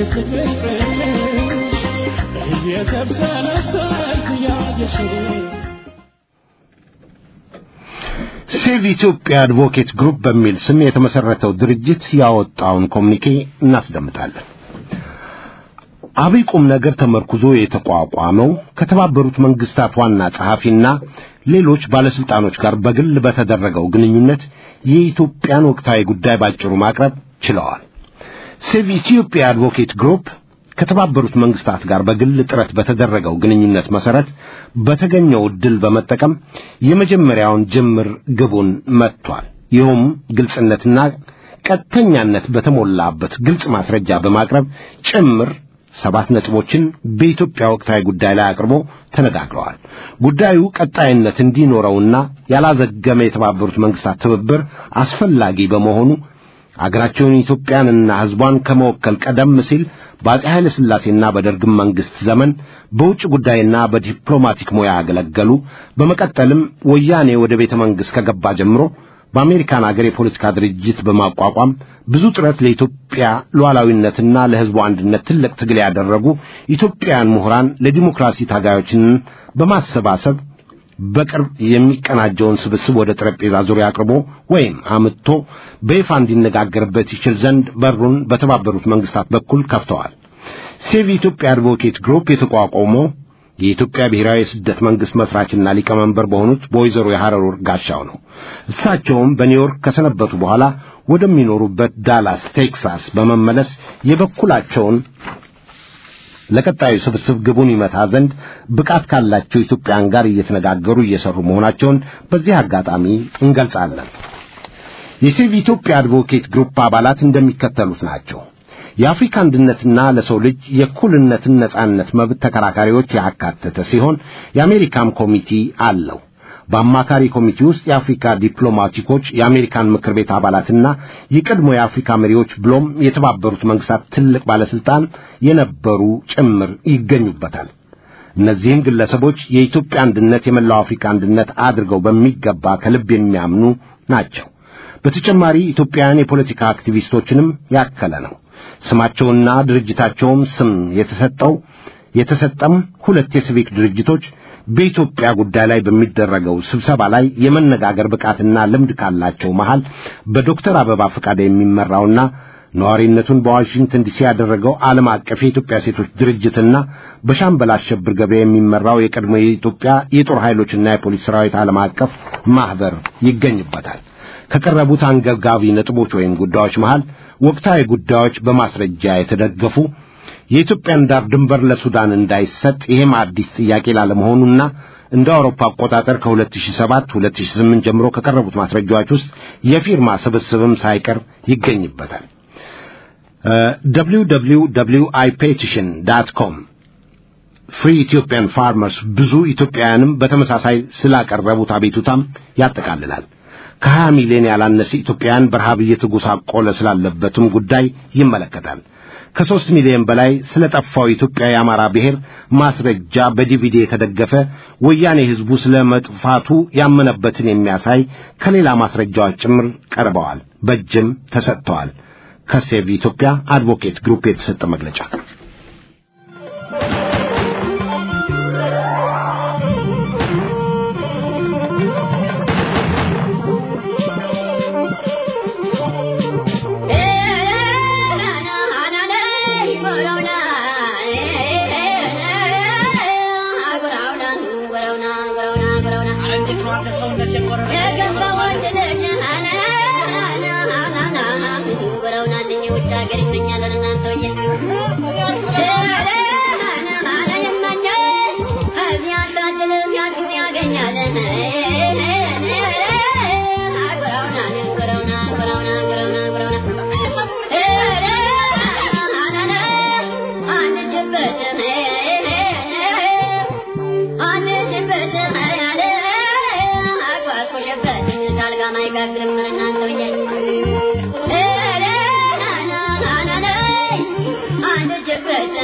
ሴቭ ኢትዮጵያ አድቮኬት ግሩፕ በሚል ስም የተመሰረተው ድርጅት ያወጣውን ኮሚኒኬ እናስደምጣለን። አብይ ቁም ነገር ተመርኩዞ የተቋቋመው ከተባበሩት መንግስታት ዋና ጸሐፊና ሌሎች ባለስልጣኖች ጋር በግል በተደረገው ግንኙነት የኢትዮጵያን ወቅታዊ ጉዳይ ባጭሩ ማቅረብ ችለዋል። ሴቭ ኢትዮጵያ አድቮኬት ግሩፕ ከተባበሩት መንግስታት ጋር በግል ጥረት በተደረገው ግንኙነት መሰረት በተገኘው ዕድል በመጠቀም የመጀመሪያውን ጅምር ግቡን መጥቷል። ይኸውም ግልጽነትና ቀጥተኛነት በተሞላበት ግልጽ ማስረጃ በማቅረብ ጭምር ሰባት ነጥቦችን በኢትዮጵያ ወቅታዊ ጉዳይ ላይ አቅርቦ ተነጋግረዋል። ጉዳዩ ቀጣይነት እንዲኖረውና ያላዘገመ የተባበሩት መንግስታት ትብብር አስፈላጊ በመሆኑ አገራቸውን ኢትዮጵያንና ሕዝቧን ከመወከል ቀደም ሲል በአፄ ኃይለ ሥላሴና በደርግም መንግስት ዘመን በውጭ ጉዳይና በዲፕሎማቲክ ሙያ ያገለገሉ በመቀጠልም ወያኔ ወደ ቤተ መንግሥት ከገባ ጀምሮ በአሜሪካን አገር የፖለቲካ ድርጅት በማቋቋም ብዙ ጥረት ለኢትዮጵያ ሉዓላዊነትና ለሕዝቡ አንድነት ትልቅ ትግል ያደረጉ ኢትዮጵያውያን ምሁራን ለዲሞክራሲ ታጋዮችን በማሰባሰብ በቅርብ የሚቀናጀውን ስብስብ ወደ ጠረጴዛ ዙሪያ አቅርቦ ወይም አምጥቶ በይፋ እንዲነጋገርበት ይችል ዘንድ በሩን በተባበሩት መንግስታት በኩል ከፍተዋል። ሴቭ ኢትዮጵያ አድቮኬት ግሩፕ የተቋቋመው የኢትዮጵያ ብሔራዊ የስደት መንግስት መስራችና ሊቀመንበር በሆኑት በወይዘሮ የሐረሩ ጋሻው ነው። እሳቸውም በኒውዮርክ ከሰነበቱ በኋላ ወደሚኖሩበት ዳላስ ቴክሳስ በመመለስ የበኩላቸውን ለቀጣዩ ስብስብ ግቡን ይመታ ዘንድ ብቃት ካላቸው ኢትዮጵያን ጋር እየተነጋገሩ እየሰሩ መሆናቸውን በዚህ አጋጣሚ እንገልጻለን። የሴቭ ኢትዮጵያ አድቮኬት ግሩፕ አባላት እንደሚከተሉት ናቸው። የአፍሪካ አንድነትና ለሰው ልጅ የእኩልነትን ነጻነት መብት ተከራካሪዎች ያካተተ ሲሆን የአሜሪካም ኮሚቴ አለው። በአማካሪ ኮሚቴ ውስጥ የአፍሪካ ዲፕሎማቲኮች፣ የአሜሪካን ምክር ቤት አባላትና የቀድሞ የአፍሪካ መሪዎች ብሎም የተባበሩት መንግስታት ትልቅ ባለስልጣን የነበሩ ጭምር ይገኙበታል። እነዚህም ግለሰቦች የኢትዮጵያ አንድነት የመላው አፍሪካ አንድነት አድርገው በሚገባ ከልብ የሚያምኑ ናቸው። በተጨማሪ ኢትዮጵያውያን የፖለቲካ አክቲቪስቶችንም ያከለ ነው። ስማቸውና ድርጅታቸውም ስም የተሰጠው የተሰጠም ሁለት የሲቪክ ድርጅቶች በኢትዮጵያ ጉዳይ ላይ በሚደረገው ስብሰባ ላይ የመነጋገር ብቃትና ልምድ ካላቸው መሃል በዶክተር አበባ ፈቃደ የሚመራውና ነዋሪነቱን በዋሽንግተን ዲሲ ያደረገው ዓለም አቀፍ የኢትዮጵያ ሴቶች ድርጅትና በሻምበል አሸብር ገበያ የሚመራው የቀድሞ የኢትዮጵያ የጦር ኃይሎችና የፖሊስ ሰራዊት ዓለም አቀፍ ማህበር ይገኝበታል። ከቀረቡት አንገብጋቢ ነጥቦች ወይም ጉዳዮች መሃል ወቅታዊ ጉዳዮች በማስረጃ የተደገፉ የኢትዮጵያን ዳር ድንበር ለሱዳን እንዳይሰጥ ይሄም አዲስ ጥያቄ ላለመሆኑና እንደ አውሮፓ አቆጣጠር ከ2007 2008 ጀምሮ ከቀረቡት ማስረጃዎች ውስጥ የፊርማ ስብስብም ሳይቀር ይገኝበታል። www.iPetition ዳት ፍሪ ኢትዮጵያን ፋርመርስ ብዙ ኢትዮጵያውያንም በተመሳሳይ ስላቀረቡት አቤቱታም ያጠቃልላል። ከሀያ ሚሊዮን ያላነሰ ኢትዮጵያውያን በረሃብ እየተጎሳቆለ ስላለበትም ጉዳይ ይመለከታል። ከሦስት ሚሊዮን በላይ ስለ ጠፋው የኢትዮጵያ የአማራ ብሔር ማስረጃ በዲቪዲ የተደገፈ ወያኔ ሕዝቡ ስለ መጥፋቱ ያመነበትን የሚያሳይ ከሌላ ማስረጃዎች ጭምር ቀርበዋል፣ በእጅም ተሰጥተዋል። ከሴቭ ኢትዮጵያ አድቮኬት ግሩፕ የተሰጠ መግለጫ I'm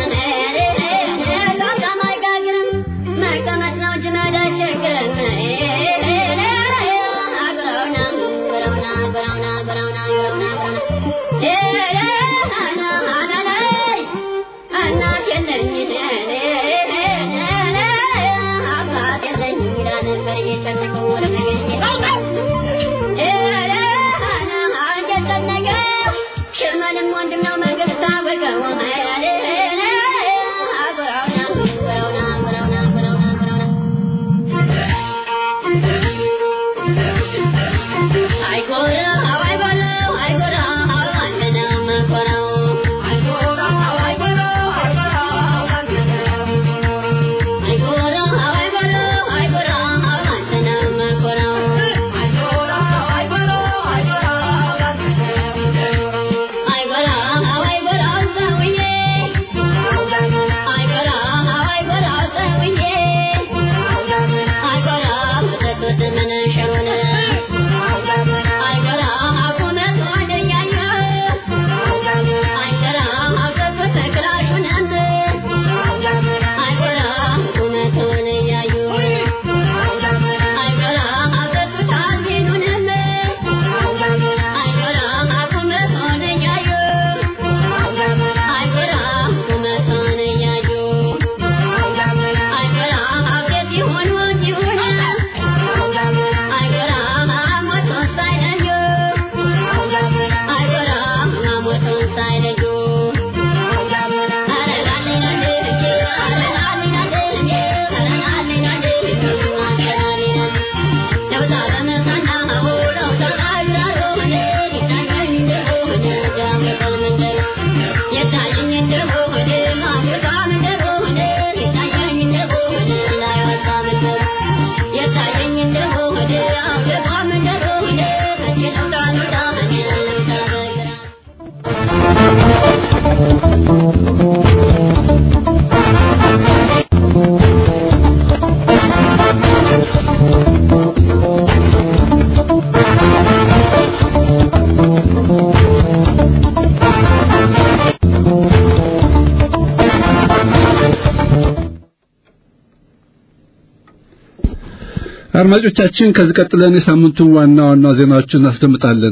አድማጮቻችን ከዚህ ቀጥለን የሳምንቱን ዋና ዋና ዜናዎችን እናስደምጣለን።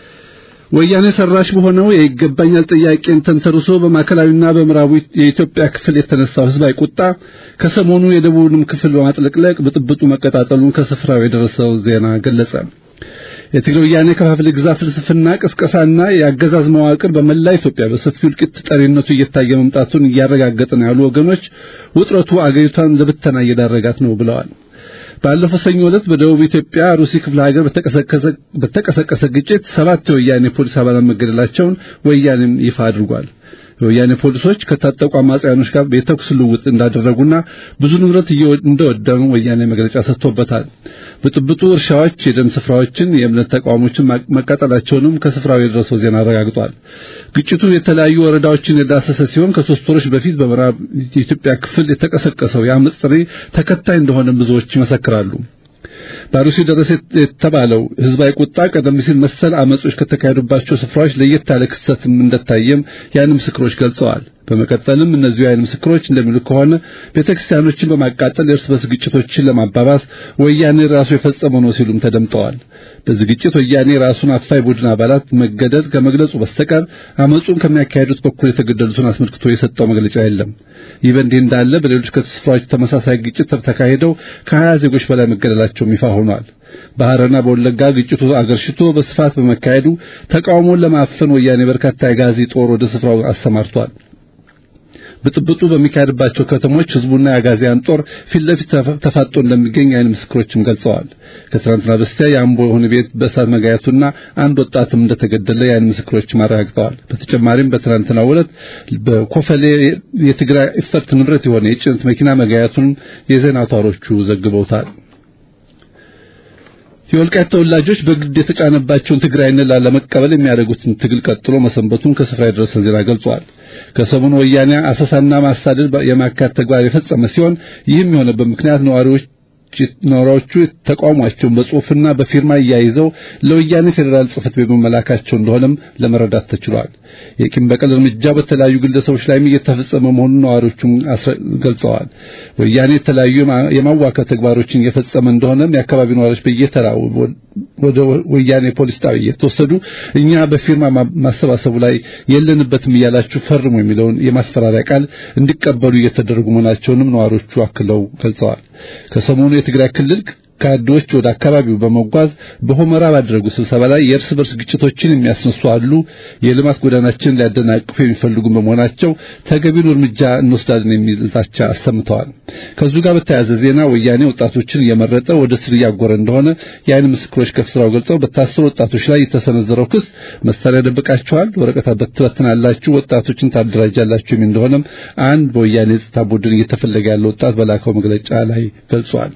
ወያኔ ሰራሽ በሆነው የይገባኛል ጥያቄን ተንተርሶ በማዕከላዊና በምዕራቡ የኢትዮጵያ ክፍል የተነሳው ህዝባዊ ቁጣ ከሰሞኑ የደቡብንም ክፍል በማጥለቅለቅ ብጥብጡ መቀጣጠሉን ከስፍራው የደረሰው ዜና ገለጸ። የትግራይ ወያኔ ከፋፍለ ግዛ ፍልስፍና ቅስቀሳና የአገዛዝ መዋቅር በመላ ኢትዮጵያ በሰፊው እልቂት ጠሪነቱ እየታየ መምጣቱን እያረጋገጠ ነው ያሉ ወገኖች ውጥረቱ አገሪቷን ለብተና እየዳረጋት ነው ብለዋል። ባለፈው ሰኞ ዕለት በደቡብ ኢትዮጵያ ሩሲ ክፍለ ሀገር በተቀሰቀሰ ግጭት ሰባት የወያኔ ፖሊስ አባላት መገደላቸውን ወያኔም ይፋ አድርጓል። የወያኔ ፖሊሶች ከታጠቁ አማጽያኖች ጋር የተኩስ ልውውጥ እንዳደረጉና ብዙ ንብረት እንደወደሙ ወያኔ መግለጫ ሰጥቶበታል። ብጥብጡ እርሻዎች፣ የደን ስፍራዎችን፣ የእምነት ተቋሞችን መቃጠላቸውንም ከስፍራው የደረሰው ዜና አረጋግጧል። ግጭቱ የተለያዩ ወረዳዎችን የዳሰሰ ሲሆን ከሶስት ወሮች በፊት በምዕራብ የኢትዮጵያ ክፍል የተቀሰቀሰው የአመፅ ጥሪ ተከታይ እንደሆነ ብዙዎች ይመሰክራሉ። በአሩሲ ደረሰ የተባለው ህዝባዊ ቁጣ ቀደም ሲል መሰል አመጾች ከተካሄዱባቸው ስፍራዎች ለየት ያለ ክስተትም እንደታየም የዓይን ምስክሮች ገልጸዋል። በመቀጠልም እነዚሁ የዓይን ምስክሮች እንደሚሉ ከሆነ ቤተክርስቲያኖችን በማቃጠል የእርስ በርስ ግጭቶችን ለማባባስ ወያኔ ራሱ የፈጸመው ነው ሲሉም ተደምጠዋል። በዚህ ግጭት ወያኔ ራሱን አፋይ ቡድን አባላት መገደል ከመግለጹ በስተቀር አመጹን ከሚያካሄዱት በኩል የተገደሉትን አስመልክቶ የሰጠው መግለጫ የለም። ይህ በእንዲህ እንዳለ በሌሎች ስፍራዎች ተመሳሳይ ግጭት ተካሂደው ከሀያ ዜጎች በላይ መገደላቸውም ይፋ ሆኗል። በሐረርና በወለጋ ግጭቱ አገርሽቶ በስፋት በመካሄዱ ተቃውሞን ለማፈን ወያኔ በርካታ የጋዚ ጦር ወደ ስፍራው አሰማርቷል። ብጥብጡ በሚካሄድባቸው ከተሞች ህዝቡና የአጋዚያን ጦር ፊት ለፊት ተፋጦ እንደሚገኝ የዓይን ምስክሮችም ገልጸዋል። ከትናንትና በስቲያ የአምቦ የሆነ ቤት በእሳት መጋየቱና አንድ ወጣትም እንደተገደለ የዓይን ምስክሮችም አረጋግጠዋል። በተጨማሪም በትናንትናው ዕለት በኮፈሌ የትግራይ ኢፈርት ንብረት የሆነ የጭነት መኪና መጋየቱን የዜና አውታሮቹ ዘግበውታል። የወልቃይት ተወላጆች በግድ የተጫነባቸውን ትግራይን ላለመቀበል የሚያደርጉትን ትግል ቀጥሎ መሰንበቱን ከስፍራ የደረሰ ዜና ገልጿል። ከሰሞኑ ወያኔ አሰሳና ማሳደድ የማካት ተግባር የፈጸመ ሲሆን ይህም የሆነበት ምክንያት ነዋሪዎች ነዋሪዎቹ ተቃውሟቸውን በጽሁፍና በፊርማ እያይዘው ለወያኔ ፌዴራል ጽህፈት ቤት መላካቸው እንደሆነም ለመረዳት ተችሏል። የቂም በቀል እርምጃ በተለያዩ ግለሰቦች ላይም እየተፈጸመ መሆኑን ነዋሪዎቹም ገልጸዋል። ወያኔ የተለያዩ የማዋከብ ተግባሮችን እየፈጸመ እንደሆነም የአካባቢው ነዋሪዎች በየተራው ወደ ወያኔ ፖሊስ ጣቢያ እየተወሰዱ እኛ በፊርማ ማሰባሰቡ ላይ የለንበትም እያላችሁ ፈርሙ የሚለውን የማስፈራሪያ ቃል እንዲቀበሉ እየተደረጉ መሆናቸውንም ነዋሪዎቹ አክለው ገልጸዋል። ከሰሞኑ የትግራይ ክልል ካድሬዎች ወደ አካባቢው በመጓዝ በሆመራ ባደረጉ ስብሰባ ላይ የእርስ በርስ ግጭቶችን የሚያስነሱ አሉ፣ የልማት ጎዳናችንን ሊያደናቅፉ የሚፈልጉ በመሆናቸው ተገቢውን እርምጃ እንወስዳለን የሚል ዛቻ አሰምተዋል። ከዚሁ ጋር በተያያዘ ዜና ወያኔ ወጣቶችን እየመረጠ ወደ ስር እያጎረ እንደሆነ የዓይን ምስክሮች ከስራው ገልጸው በታሰሩ ወጣቶች ላይ የተሰነዘረው ክስ መሳሪያ ደብቃችኋል፣ ወረቀት በትበትናላችሁ፣ ወጣቶችን ታደራጃላችሁ የሚል እንደሆነም አንድ በወያኔ የጸጥታ ቡድን እየተፈለገ ያለ ወጣት በላከው መግለጫ ላይ ገልጿል።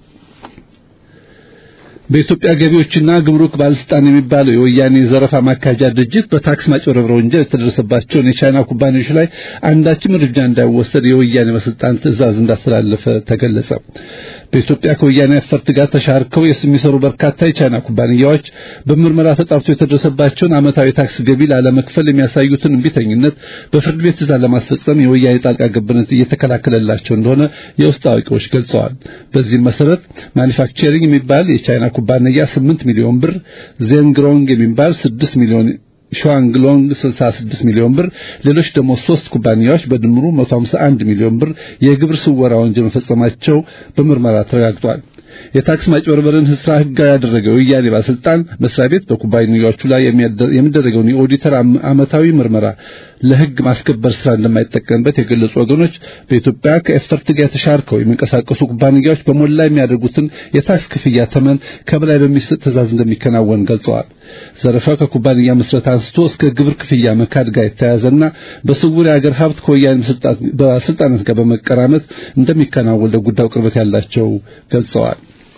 በኢትዮጵያ ገቢዎችና ግምሩክ ባለስልጣን የሚባለው የወያኔ ዘረፋ ማካጃ ድርጅት በታክስ ማጭበርበር ወንጀል የተደረሰባቸውን የቻይና ኩባንያዎች ላይ አንዳችም እርምጃ እንዳይወሰድ የወያኔ ባለስልጣን ትዕዛዝ እንዳስተላለፈ ተገለጸ። በኢትዮጵያ ከወያኔ ኤፈርት ጋር ተሻርከው የሚሰሩ በርካታ የቻይና ኩባንያዎች በምርመራ ተጣርቶ የተደረሰባቸውን ዓመታዊ ታክስ ገቢ ላለመክፈል የሚያሳዩትን እምቢተኝነት በፍርድ ቤት ትዕዛዝ ለማስፈጸም የወያኔ ጣልቃ ገብነት እየተከላከለላቸው እንደሆነ የውስጥ አዋቂዎች ገልጸዋል። በዚህም መሰረት ማኒፋክቸሪንግ የሚባል የቻይና ኩባንያ 8 ሚሊዮን ብር፣ ዜንግሮንግ የሚባል 6 ሚሊዮን ሸዋንግሎንግ 66 ሚሊዮን ብር ሌሎች ደግሞ ሶስት ኩባንያዎች በድምሩ 151 ሚሊዮን ብር የግብር ስወራ ወንጀል መፈጸማቸው በምርመራ ተረጋግጧል። የታክስ ማጭበርበርን ስራ ህጋዊ ያደረገው የወያኔ ባለስልጣን መስሪያ ቤት በኩባንያዎቹ ላይ የሚደረገውን የኦዲተር ዓመታዊ ምርመራ ለሕግ ማስከበር ስራ እንደማይጠቀምበት የገለጹ ወገኖች በኢትዮጵያ ከኤፈርት ጋር ተሻርከው የሚንቀሳቀሱ ኩባንያዎች በሞላ የሚያደርጉትን የታክስ ክፍያ ተመን ከበላይ በሚሰጥ ትዕዛዝ እንደሚከናወን ገልጸዋል። ዘረፋው ከኩባንያ ምስረት አንስቶ እስከ ግብር ክፍያ መካድ ጋር የተያያዘና በስውር የአገር ሀብት ከወያኔ ባለስልጣናት ጋር በመቀራመት እንደሚከናወን ለጉዳዩ ቅርበት ያላቸው ገልጸዋል።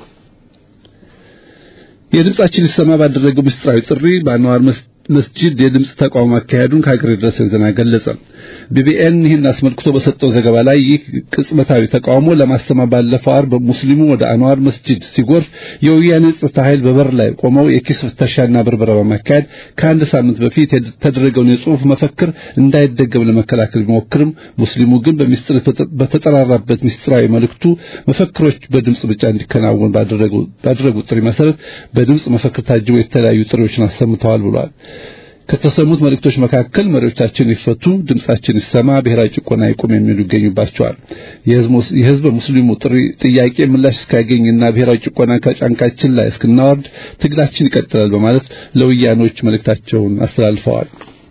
የድምጻችን ይሰማ ባደረገው ምስጢራዊ ጥሪ በአንዋር መስጂድ የድምጽ ተቃውሞ አካሄዱን ከሀገር የደረሰን ዜና ገለጸ። ቢቢኤን ይህን አስመልክቶ በሰጠው ዘገባ ላይ ይህ ቅጽበታዊ ተቃውሞ ለማሰማ ባለፈው ዓርብ ሙስሊሙ ወደ አንዋር መስጂድ ሲጎርፍ የወያኔ ጸጥታ ኃይል በበር ላይ ቆመው የኪስ ፍተሻና ብርበራ በማካሄድ ከአንድ ሳምንት በፊት የተደረገውን የጽሑፍ መፈክር እንዳይደገም ለመከላከል ቢሞክርም ሙስሊሙ ግን በሚስጥር በተጠራራበት ምስጢራዊ መልእክቱ መፈክሮች በድምጽ ብቻ እንዲከናወን ባደረጉት ጥሪ መሰረት በድምጽ መፈክር ታጅበው የተለያዩ ጥሪዎችን አሰምተዋል ብሏል። ከተሰሙት መልእክቶች መካከል መሪዎቻችን ይፈቱ፣ ድምጻችን ይሰማ፣ ብሔራዊ ጭቆና ይቁም የሚሉ ይገኙባቸዋል። የህዝብ ሙስሊሙ ጥሪ ጥያቄ ምላሽ እስካገኝና ብሔራዊ ጭቆና ከጫንቃችን ላይ እስክናወርድ ትግላችን ይቀጥላል በማለት ለወያኖች መልእክታቸውን አስተላልፈዋል።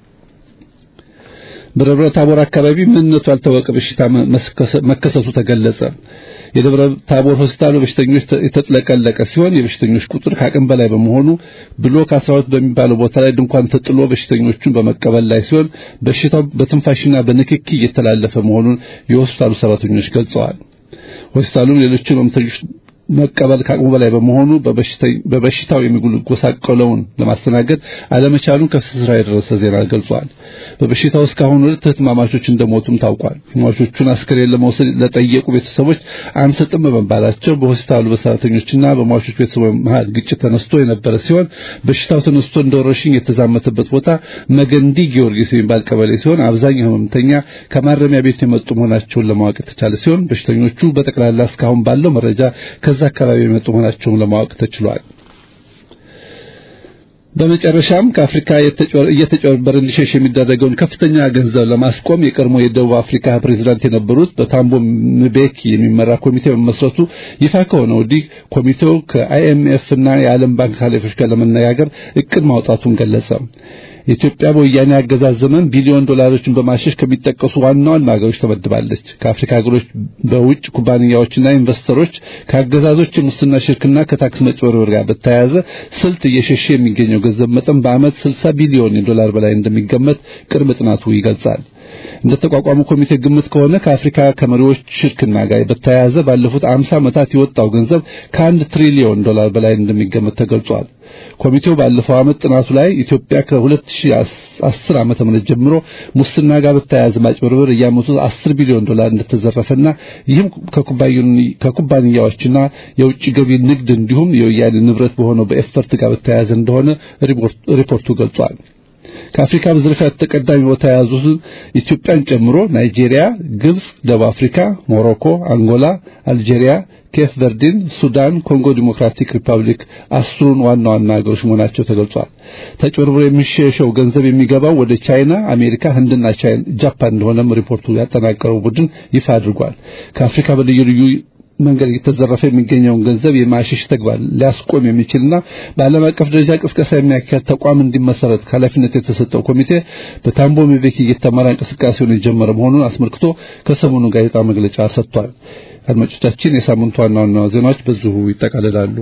በደብረ ታቦር አካባቢ ምንነቱ ያልታወቀ በሽታ መከሰቱ ተገለጸ። የደብረ ታቦር ሆስፒታል በበሽተኞች የተጥለቀለቀ ሲሆን የበሽተኞች ቁጥር ከአቅም በላይ በመሆኑ ብሎክ 12 በሚባለው ቦታ ላይ ድንኳን ተጥሎ በሽተኞቹን በመቀበል ላይ ሲሆን በሽታው በትንፋሽና በንክኪ እየተላለፈ መሆኑን የሆስፒታሉ ሰራተኞች ገልጸዋል። ሆስፒታሉም ሌሎችን ህመምተኞች መቀበል ከአቅሙ በላይ በመሆኑ በበሽታው የሚጎሳቆለውን ለማስተናገድ አለመቻሉን ከስራ የደረሰ ዜና ገልጿል። በበሽታው እስካሁን ሁለት እህትማማቾች እንደሞቱም ታውቋል። ሟቾቹን አስክሬን ለመውሰድ ለጠየቁ ቤተሰቦች አንሰጥም በመባላቸው በሆስፒታሉ በሰራተኞችና በሟቾች ቤተሰቦች መሃል ግጭት ተነስቶ የነበረ ሲሆን በሽታው ተነስቶ እንደ ወረርሽኝ የተዛመተበት ቦታ መገንዲ ጊዮርጊስ የሚባል ቀበሌ ሲሆን አብዛኛው ህመምተኛ ከማረሚያ ቤት የመጡ መሆናቸውን ለማወቅ የተቻለ ሲሆን በሽተኞቹ በጠቅላላ እስካሁን ባለው መረጃ ከዛ አካባቢ የመጡ መሆናቸውን ለማወቅ ተችሏል። በመጨረሻም ከአፍሪካ እየተጨበረ እንዲሸሽ የሚደረገውን ከፍተኛ ገንዘብ ለማስቆም የቀድሞ የደቡብ አፍሪካ ፕሬዝዳንት የነበሩት በታምቦ ምቤኪ የሚመራ ኮሚቴ መመስረቱ ይፋ ከሆነ ወዲህ ኮሚቴው ከአይኤምኤፍ እና የዓለም ባንክ ኃላፊዎች ጋር ለመነጋገር እቅድ ማውጣቱን ገለጸ። ኢትዮጵያ በወያኔ አገዛዝ ዘመን ቢሊዮን ዶላሮችን በማሸሽ ከሚጠቀሱ ዋና ዋና ሀገሮች ተመድባለች። ከአፍሪካ ሀገሮች በውጭ ኩባንያዎችና ኢንቨስተሮች ከአገዛዞች የሙስና ሽርክና ከታክስ መጭበርበር ጋር በተያያዘ ስልት እየሸሸ የሚገኘው ገንዘብ መጠን በዓመት 60 ቢሊዮን ዶላር በላይ እንደሚገመት ቅርብ ጥናቱ ይገልጻል። እንደ ተቋቋሙ ኮሚቴ ግምት ከሆነ ከአፍሪካ ከመሪዎች ሽርክና ጋር በተያያዘ ባለፉት 50 ዓመታት የወጣው ገንዘብ ከአንድ ትሪሊዮን ዶላር በላይ እንደሚገመት ተገልጿል። ኮሚቴው ባለፈው ዓመት ጥናቱ ላይ ኢትዮጵያ ከ2010 ዓመተ ምህረት ጀምሮ ሙስና ጋር በተያያዘ ማጭበርበር እያመቱ 10 ቢሊዮን ዶላር እንደተዘረፈና ይህም ከኩባንያዎችና የውጭ ገቢ ንግድ እንዲሁም የወያኔ ንብረት በሆነው በኤፈርት ጋር በተያያዘ እንደሆነ ሪፖርቱ ገልጿል። ከአፍሪካ በዝርፊያ ተቀዳሚ ቦታ የያዙትን ኢትዮጵያን ጨምሮ ናይጄሪያ፣ ግብጽ፣ ደቡብ አፍሪካ፣ ሞሮኮ፣ አንጎላ፣ አልጄሪያ፣ ኬፕ ቨርዲን፣ ሱዳን፣ ኮንጎ ዲሞክራቲክ ሪፐብሊክ አስሩን ዋና ዋና ሀገሮች መሆናቸው ተገልጿል። ተጭበርብሮ የሚሸሸው ገንዘብ የሚገባው ወደ ቻይና፣ አሜሪካ፣ ህንድና ጃፓን እንደሆነም ሪፖርቱ ያጠናቀረው ቡድን ይፋ አድርጓል። ከአፍሪካ በልዩ ልዩ መንገድ እየተዘረፈ የሚገኘውን ገንዘብ የማሸሽ ተግባር ሊያስቆም የሚችልና በዓለም አቀፍ ደረጃ ቅስቀሳ የሚያካሄድ ተቋም እንዲመሰረት ኃላፊነት የተሰጠው ኮሚቴ በታምቦ ምቤኪ እየተመራ እንቅስቃሴውን የጀመረ መሆኑን አስመልክቶ ከሰሞኑ ጋዜጣ መግለጫ ሰጥቷል። አድማጮቻችን፣ የሳምንቱ ዋና ዋና ዜናዎች በዚሁ ይጠቃልላሉ።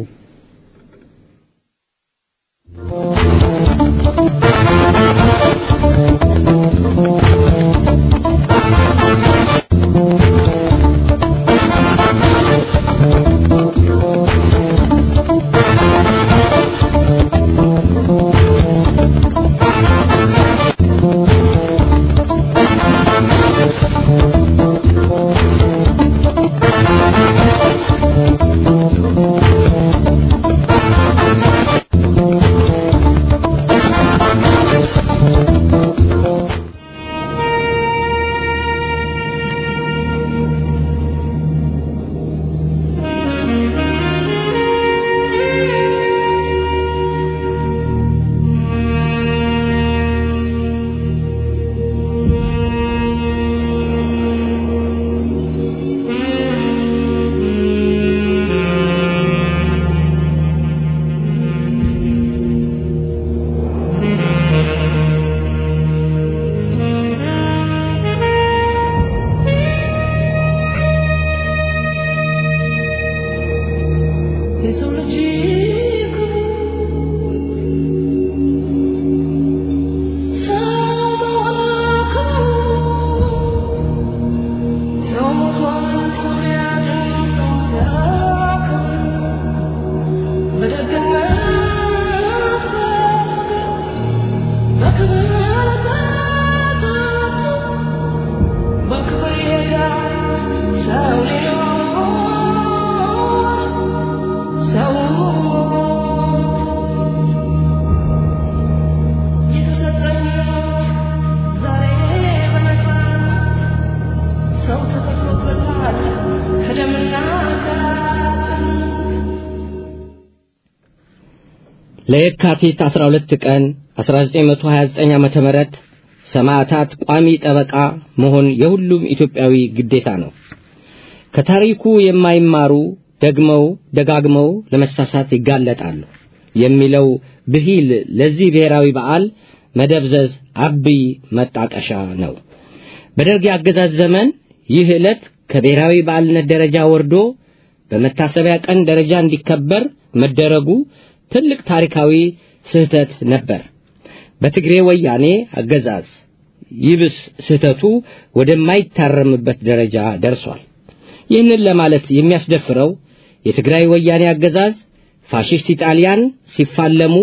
ለየካቲት 12 ቀን 1929 ዓመተ ምህረት ሰማዕታት ቋሚ ጠበቃ መሆን የሁሉም ኢትዮጵያዊ ግዴታ ነው። ከታሪኩ የማይማሩ ደግመው ደጋግመው ለመሳሳት ይጋለጣሉ የሚለው ብሂል ለዚህ ብሔራዊ በዓል መደብዘዝ አብይ መጣቀሻ ነው። በደርግ የአገዛዝ ዘመን ይህ ዕለት ከብሔራዊ በዓልነት ደረጃ ወርዶ በመታሰቢያ ቀን ደረጃ እንዲከበር መደረጉ ትልቅ ታሪካዊ ስህተት ነበር። በትግሬ ወያኔ አገዛዝ ይብስ ስህተቱ ወደማይታረምበት ደረጃ ደርሷል። ይህንን ለማለት የሚያስደፍረው የትግራይ ወያኔ አገዛዝ ፋሽስት ኢጣሊያን ሲፋለሙ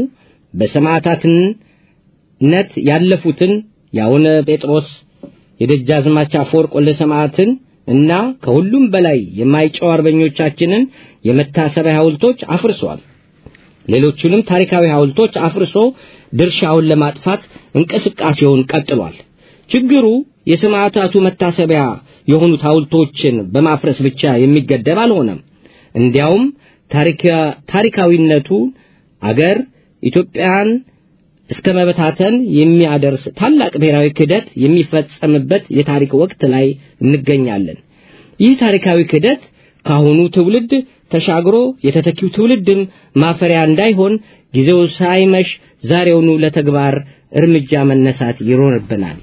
በሰማዕታትነት ያለፉትን የአቡነ ጴጥሮስ የደጃዝማች አፈወርቅ ወልደ ሰማዕትን እና ከሁሉም በላይ የማይጨው አርበኞቻችንን የመታሰቢያ ሐውልቶች አፍርሷል። ሌሎቹንም ታሪካዊ ሐውልቶች አፍርሶ ድርሻውን ለማጥፋት እንቅስቃሴውን ቀጥሏል። ችግሩ የሰማዕታቱ መታሰቢያ የሆኑት ሐውልቶችን በማፍረስ ብቻ የሚገደብ አልሆነም። እንዲያውም ታሪካዊነቱ አገር ኢትዮጵያን እስከ መበታተን የሚያደርስ ታላቅ ብሔራዊ ክህደት የሚፈጸምበት የታሪክ ወቅት ላይ እንገኛለን። ይህ ታሪካዊ ክህደት ካሁኑ ትውልድ ተሻግሮ የተተኪው ትውልድም ማፈሪያ እንዳይሆን ጊዜው ሳይመሽ ዛሬውኑ ለተግባር እርምጃ መነሳት ይኖርብናል።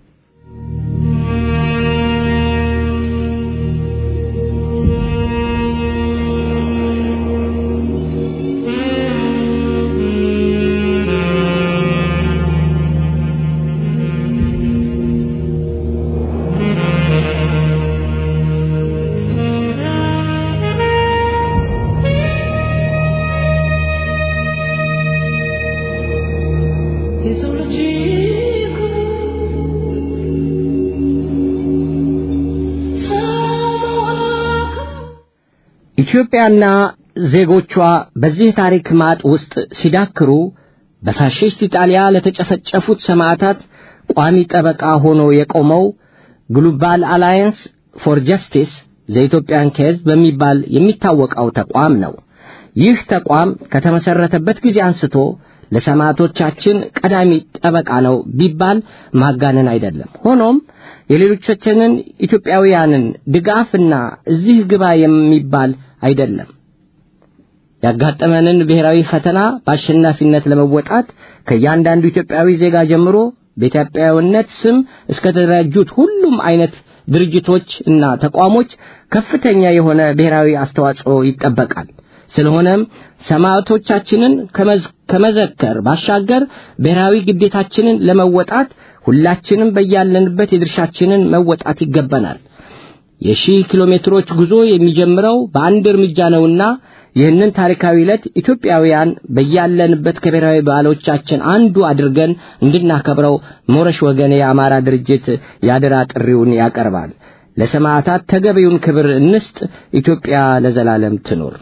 ኢትዮጵያና ዜጎቿ በዚህ ታሪክ ማጥ ውስጥ ሲዳክሩ በፋሽስት ኢጣሊያ ለተጨፈጨፉት ሰማዕታት ቋሚ ጠበቃ ሆኖ የቆመው ግሎባል አላየንስ ፎር ጀስቲስ ዘኢትዮጵያን ኬዝ በሚባል የሚታወቀው ተቋም ነው። ይህ ተቋም ከተመሰረተበት ጊዜ አንስቶ ለሰማዕቶቻችን ቀዳሚ ጠበቃ ነው ቢባል ማጋነን አይደለም። ሆኖም የሌሎቻችንን ኢትዮጵያውያንን ድጋፍና እዚህ ግባ የሚባል አይደለም። ያጋጠመንን ብሔራዊ ፈተና በአሸናፊነት ለመወጣት ከእያንዳንዱ ኢትዮጵያዊ ዜጋ ጀምሮ በኢትዮጵያዊነት ስም እስከ ተደራጁት ሁሉም አይነት ድርጅቶች እና ተቋሞች ከፍተኛ የሆነ ብሔራዊ አስተዋጽኦ ይጠበቃል። ስለሆነም ሰማዕቶቻችንን ከመዘከር ባሻገር ብሔራዊ ግዴታችንን ለመወጣት ሁላችንም በያለንበት የድርሻችንን መወጣት ይገባናል። የሺህ ኪሎ ሜትሮች ጉዞ የሚጀምረው በአንድ እርምጃ ነውና ይህንን ታሪካዊ ዕለት ኢትዮጵያውያን በያለንበት ከብሔራዊ በዓሎቻችን አንዱ አድርገን እንድናከብረው ሞረሽ ወገኔ የአማራ ድርጅት ያደራ ጥሪውን ያቀርባል። ለሰማዕታት ተገቢውን ክብር እንስጥ። ኢትዮጵያ ለዘላለም ትኖር።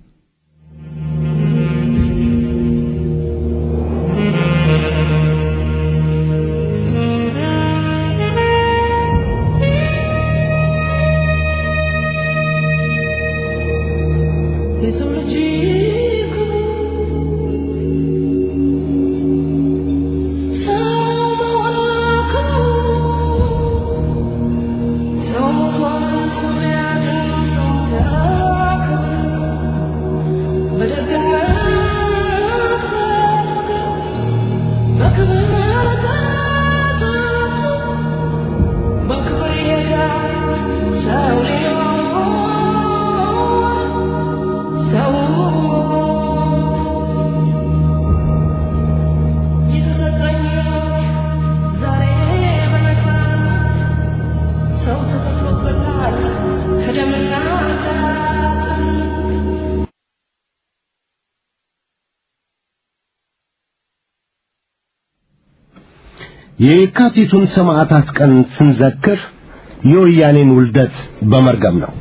የካቲቱን ሰማዕታት ቀን ስንዘክር የወያኔን ውልደት በመርገም ነው።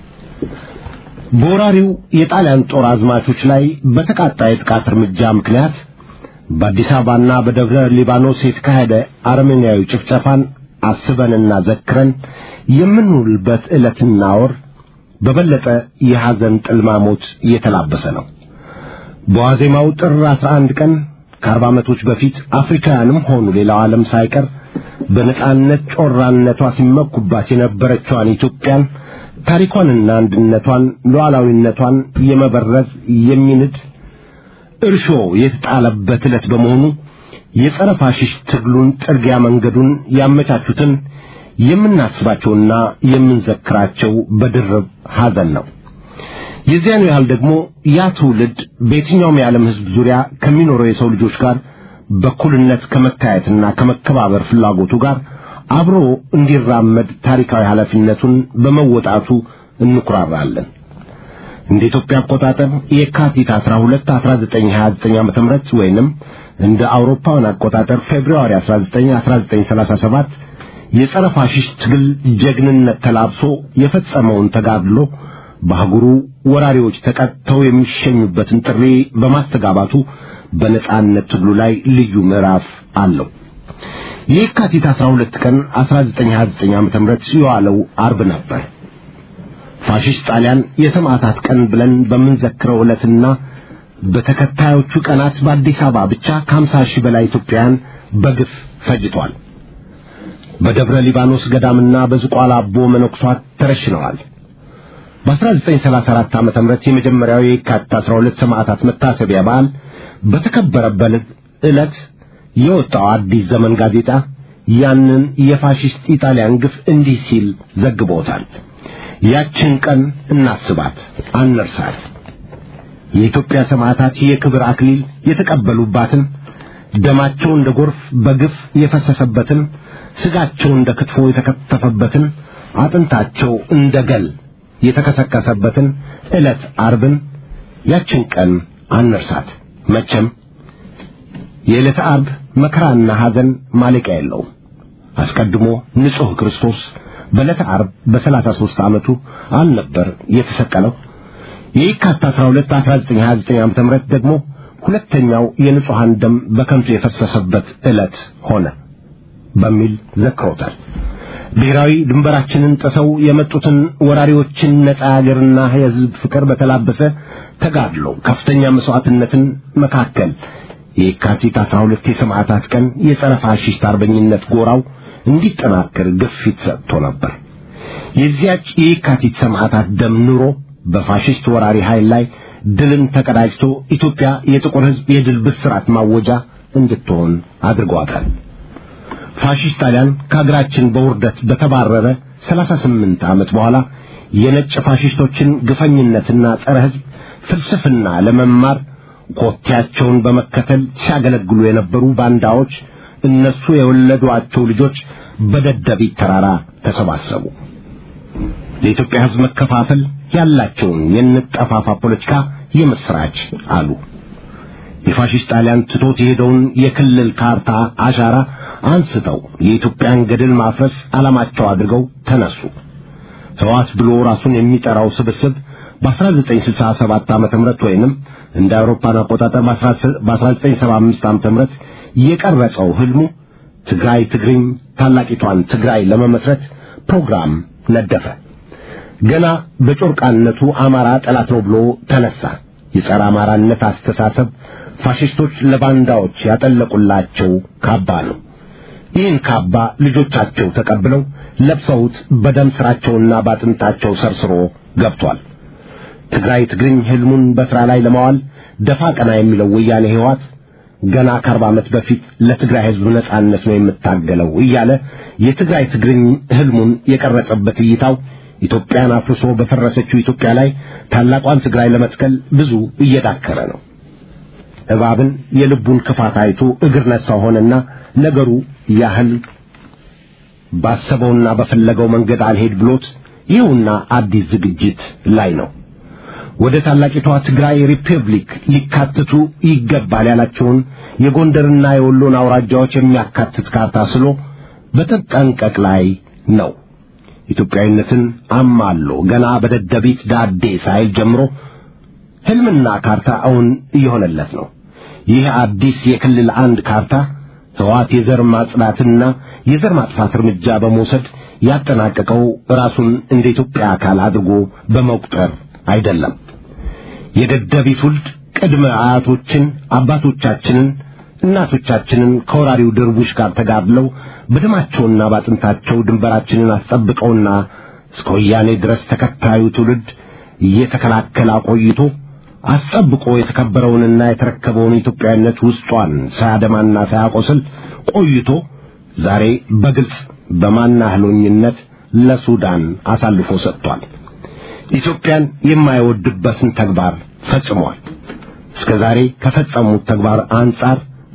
በወራሪው የጣሊያን ጦር አዝማቾች ላይ በተቃጣ የጥቃት እርምጃ ምክንያት በአዲስ አበባና በደብረ ሊባኖስ የተካሄደ አረመኔያዊ ጭፍጨፋን አስበንና ዘክረን የምንውልበት ዕለትና ወር በበለጠ የሐዘን ጥልማሞት እየተላበሰ ነው። በዋዜማው ጥር 11 ቀን ከአርባ ዓመቶች በፊት አፍሪካውያንም ሆኑ ሌላው ዓለም ሳይቀር በነጻነት ጮራነቷ ሲመኩባት የነበረችዋን ኢትዮጵያን ታሪኳንና አንድነቷን ሉዓላዊነቷን የመበረዝ የሚንድ እርሾ የተጣለበት ዕለት በመሆኑ የጸረ ፋሽስት ትግሉን ጥርጊያ መንገዱን ያመቻቹትን የምናስባቸውና የምንዘክራቸው በድርብ ሐዘን ነው። የዚያኑ ያህል ደግሞ ያ ትውልድ በየትኛውም የዓለም ሕዝብ ዙሪያ ከሚኖረው የሰው ልጆች ጋር በኩልነት ከመታየትና ከመከባበር ፍላጎቱ ጋር አብሮ እንዲራመድ ታሪካዊ ኃላፊነቱን በመወጣቱ እንኩራራለን። እንደ ኢትዮጵያ አቆጣጠር የካቲት 12 1929 ዓመተ ምህረት ወይንም እንደ አውሮፓውያን አቆጣጠር ፌብሩዋሪ 19 1937 የጸረ ፋሽስት ትግል ጀግንነት ተላብሶ የፈጸመውን ተጋድሎ በአህጉሩ ወራሪዎች ተቀጥተው የሚሸኙበትን ጥሪ በማስተጋባቱ በነጻነት ትግሉ ላይ ልዩ ምዕራፍ አለው። የካቲት 12 ቀን 1929 ዓመተ ምህረት የዋለው አርብ ነበር። ፋሽስት ጣሊያን የሰማዕታት ቀን ብለን በምንዘክረው ዕለትና በተከታዮቹ ቀናት በአዲስ አበባ ብቻ ከ50 ሺህ በላይ ኢትዮጵያውያን በግፍ ፈጅቷል። በደብረ ሊባኖስ ገዳምና በዝቋላ አቦ መነኩሷት ተረሽነዋል። በ1934 ዓመተ ምህረት የመጀመሪያው የካቲት 12 ሰማዕታት መታሰቢያ በዓል በተከበረበት ዕለት የወጣው አዲስ ዘመን ጋዜጣ ያንን የፋሽስት ኢጣሊያን ግፍ እንዲህ ሲል ዘግቦታል። ያችን ቀን እናስባት፣ አንርሳት። የኢትዮጵያ ሰማዕታት የክብር አክሊል የተቀበሉባትን ደማቸው እንደ ጎርፍ በግፍ የፈሰሰበትን ስጋቸው እንደ ክትፎ የተከተፈበትን አጥንታቸው እንደ ገል የተከሰከሰበትን ዕለት አርብን ያችን ቀን አንርሳት። መቼም የዕለተ አርብ መከራና ሐዘን ማለቂያ የለውም። አስቀድሞ ንጹሕ ክርስቶስ በዕለተ አርብ በሰላሳ ሦስት ዓመቱ አልነበር የተሰቀለው? የየካቲት 12 1929 ዓመተ ምህረት ደግሞ ሁለተኛው የንጹሐን ደም በከንቱ የፈሰሰበት ዕለት ሆነ በሚል ዘክሮታል። ብሔራዊ ድንበራችንን ጥሰው የመጡትን ወራሪዎችን ነጻ አገርና የሕዝብ ፍቅር በተላበሰ ተጋድሎ ከፍተኛ መስዋዕትነትን መካከል የካቲት 12 የሰማዕታት ቀን የጸረ ፋሽስት አርበኝነት ጎራው እንዲጠናከር ግፊት ሰጥቶ ነበር። የዚያች የካቲት ሰማዕታት ደም ኑሮ በፋሽስት ወራሪ ኃይል ላይ ድልን ተቀዳጅቶ ኢትዮጵያ የጥቁር ሕዝብ የድል ብስራት ማወጃ እንድትሆን አድርጓታል። ፋሽስት ጣሊያን ከሀገራችን በውርደት በተባረረ 38 ዓመት በኋላ የነጭ ፋሽስቶችን ግፈኝነትና ጸረ ሕዝብ ፍልስፍና ለመማር ኮቴያቸውን በመከተል ሲያገለግሉ የነበሩ ባንዳዎች እነሱ የወለዷቸው ልጆች በደደቢት ተራራ ተሰባሰቡ። ለኢትዮጵያ ሕዝብ መከፋፈል ያላቸውን የንጠፋፋ ፖለቲካ የምስራች አሉ። የፋሽስት ጣሊያን ትቶት የሄደውን የክልል ካርታ አሻራ አንስተው የኢትዮጵያን ገድል ማፍረስ ዓላማቸው አድርገው ተነሱ። ሕዋት ብሎ ራሱን የሚጠራው ስብስብ በ1967 ዓመተ ምህረት ወይንም እንደ አውሮፓን አቆጣጠር በ1975 ዓመተ ምህረት የቀረጸው ህልሙ ትግራይ ትግርኝ ታላቂቷን ትግራይ ለመመስረት ፕሮግራም ነደፈ። ገና በጮርቃነቱ አማራ ጠላት ነው ብሎ ተነሳ። የጸረ አማራነት አስተሳሰብ ፋሽስቶች ለባንዳዎች ያጠለቁላቸው ካባ ነው። ይህን ካባ ልጆቻቸው ተቀብለው ለብሰውት በደም ስራቸውና ባጥንታቸው ሰርስሮ ገብቷል። ትግራይ ትግርኝ ህልሙን በሥራ ላይ ለማዋል ደፋ ቀና የሚለው ወያኔ ህይወት ገና ከአርባ ዓመት በፊት ለትግራይ ህዝብ ነጻነት ነው የምታገለው እያለ የትግራይ ትግርኝ ህልሙን የቀረጸበት እይታው ኢትዮጵያን አፍርሶ በፈረሰችው ኢትዮጵያ ላይ ታላቋን ትግራይ ለመትከል ብዙ እየዳከረ ነው። እባብን የልቡን ክፋት አይቶ እግር ነሳው ሆነና ነገሩ ያህል ባሰበውና በፈለገው መንገድ አልሄድ ብሎት ይኸውና አዲስ ዝግጅት ላይ ነው። ወደ ታላቂቷ ትግራይ ሪፐብሊክ ሊካተቱ ይገባል ያላቸውን የጎንደርና የወሎን አውራጃዎች የሚያካትት ካርታ ስሎ በተጠንቀቅ ላይ ነው። ኢትዮጵያዊነትን አማሎ ገና በደደቢት ዳዴ ሳይል ጀምሮ ህልምና ካርታ እውን እየሆነለት ነው። ይህ አዲስ የክልል አንድ ካርታ ህዋት የዘር ማጽዳትና የዘር ማጥፋት እርምጃ በመውሰድ ያጠናቀቀው ራሱን እንደ ኢትዮጵያ አካል አድርጎ በመቁጠር አይደለም። የደደቢት ውልድ ቅድመ አያቶችን አባቶቻችንን እናቶቻችንን ከወራሪው ድርቡሽ ጋር ተጋድለው በደማቸውና ባጥንታቸው ድንበራችንን አስጠብቀውና እስከ ወያኔ ድረስ ተከታዩ ትውልድ እየተከላከለ አቆይቶ አስጠብቆ የተከበረውንና የተረከበውን ኢትዮጵያዊነት ውስጧን ሳያደማና ሳያቆስል ቆይቶ ዛሬ በግልጽ በማናህሎኝነት ለሱዳን አሳልፎ ሰጥቷል። ኢትዮጵያን የማይወድበትን ተግባር ፈጽሟል። እስከ ዛሬ ከፈጸሙት ተግባር አንጻር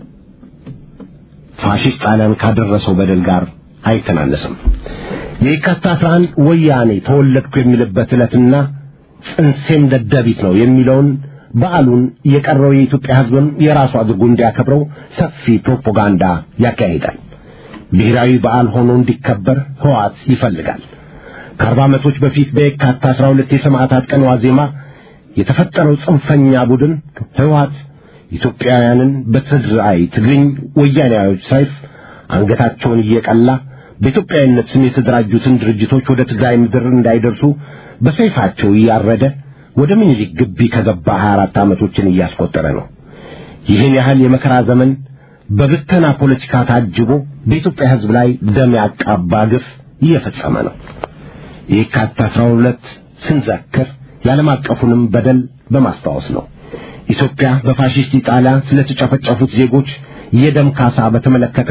ፋሽስት ጣሊያን ካደረሰው በደል ጋር አይተናነስም። የካቲት 11 ወያኔ ተወለድኩ የሚልበት ዕለትና ጽንሴም ደደቢት ነው የሚለውን በዓሉን የቀረው የኢትዮጵያ ሕዝብም የራሱ አድርጎ እንዲያከብረው ሰፊ ፕሮፓጋንዳ ያካሂዳል። ብሔራዊ በዓል ሆኖ እንዲከበር ህዋት ይፈልጋል። ከአርባ ዓመቶች በፊት በየካቲት 12 የሰማዕታት ቀን ዋዜማ የተፈጠረው ጽንፈኛ ቡድን ህወሓት ኢትዮጵያውያንን በትግራይ ትግርኝ ወያኔያዎች ሰይፍ አንገታቸውን እየቀላ በኢትዮጵያዊነት ስም የተደራጁትን ድርጅቶች ወደ ትግራይ ምድር እንዳይደርሱ በሰይፋቸው እያረደ ወደ ምኒልክ ግቢ ከገባ 24 ዓመቶችን እያስቆጠረ ነው። ይህን ያህል የመከራ ዘመን በብተና ፖለቲካ ታጅቦ በኢትዮጵያ ሕዝብ ላይ ደም ያቃባ ግፍ እየፈጸመ ነው። የካቲት 12 ስንዘክር የዓለም አቀፉንም በደል በማስታወስ ነው። ኢትዮጵያ በፋሺስት ኢጣሊያ ስለተጨፈጨፉት ዜጎች የደም ካሳ በተመለከተ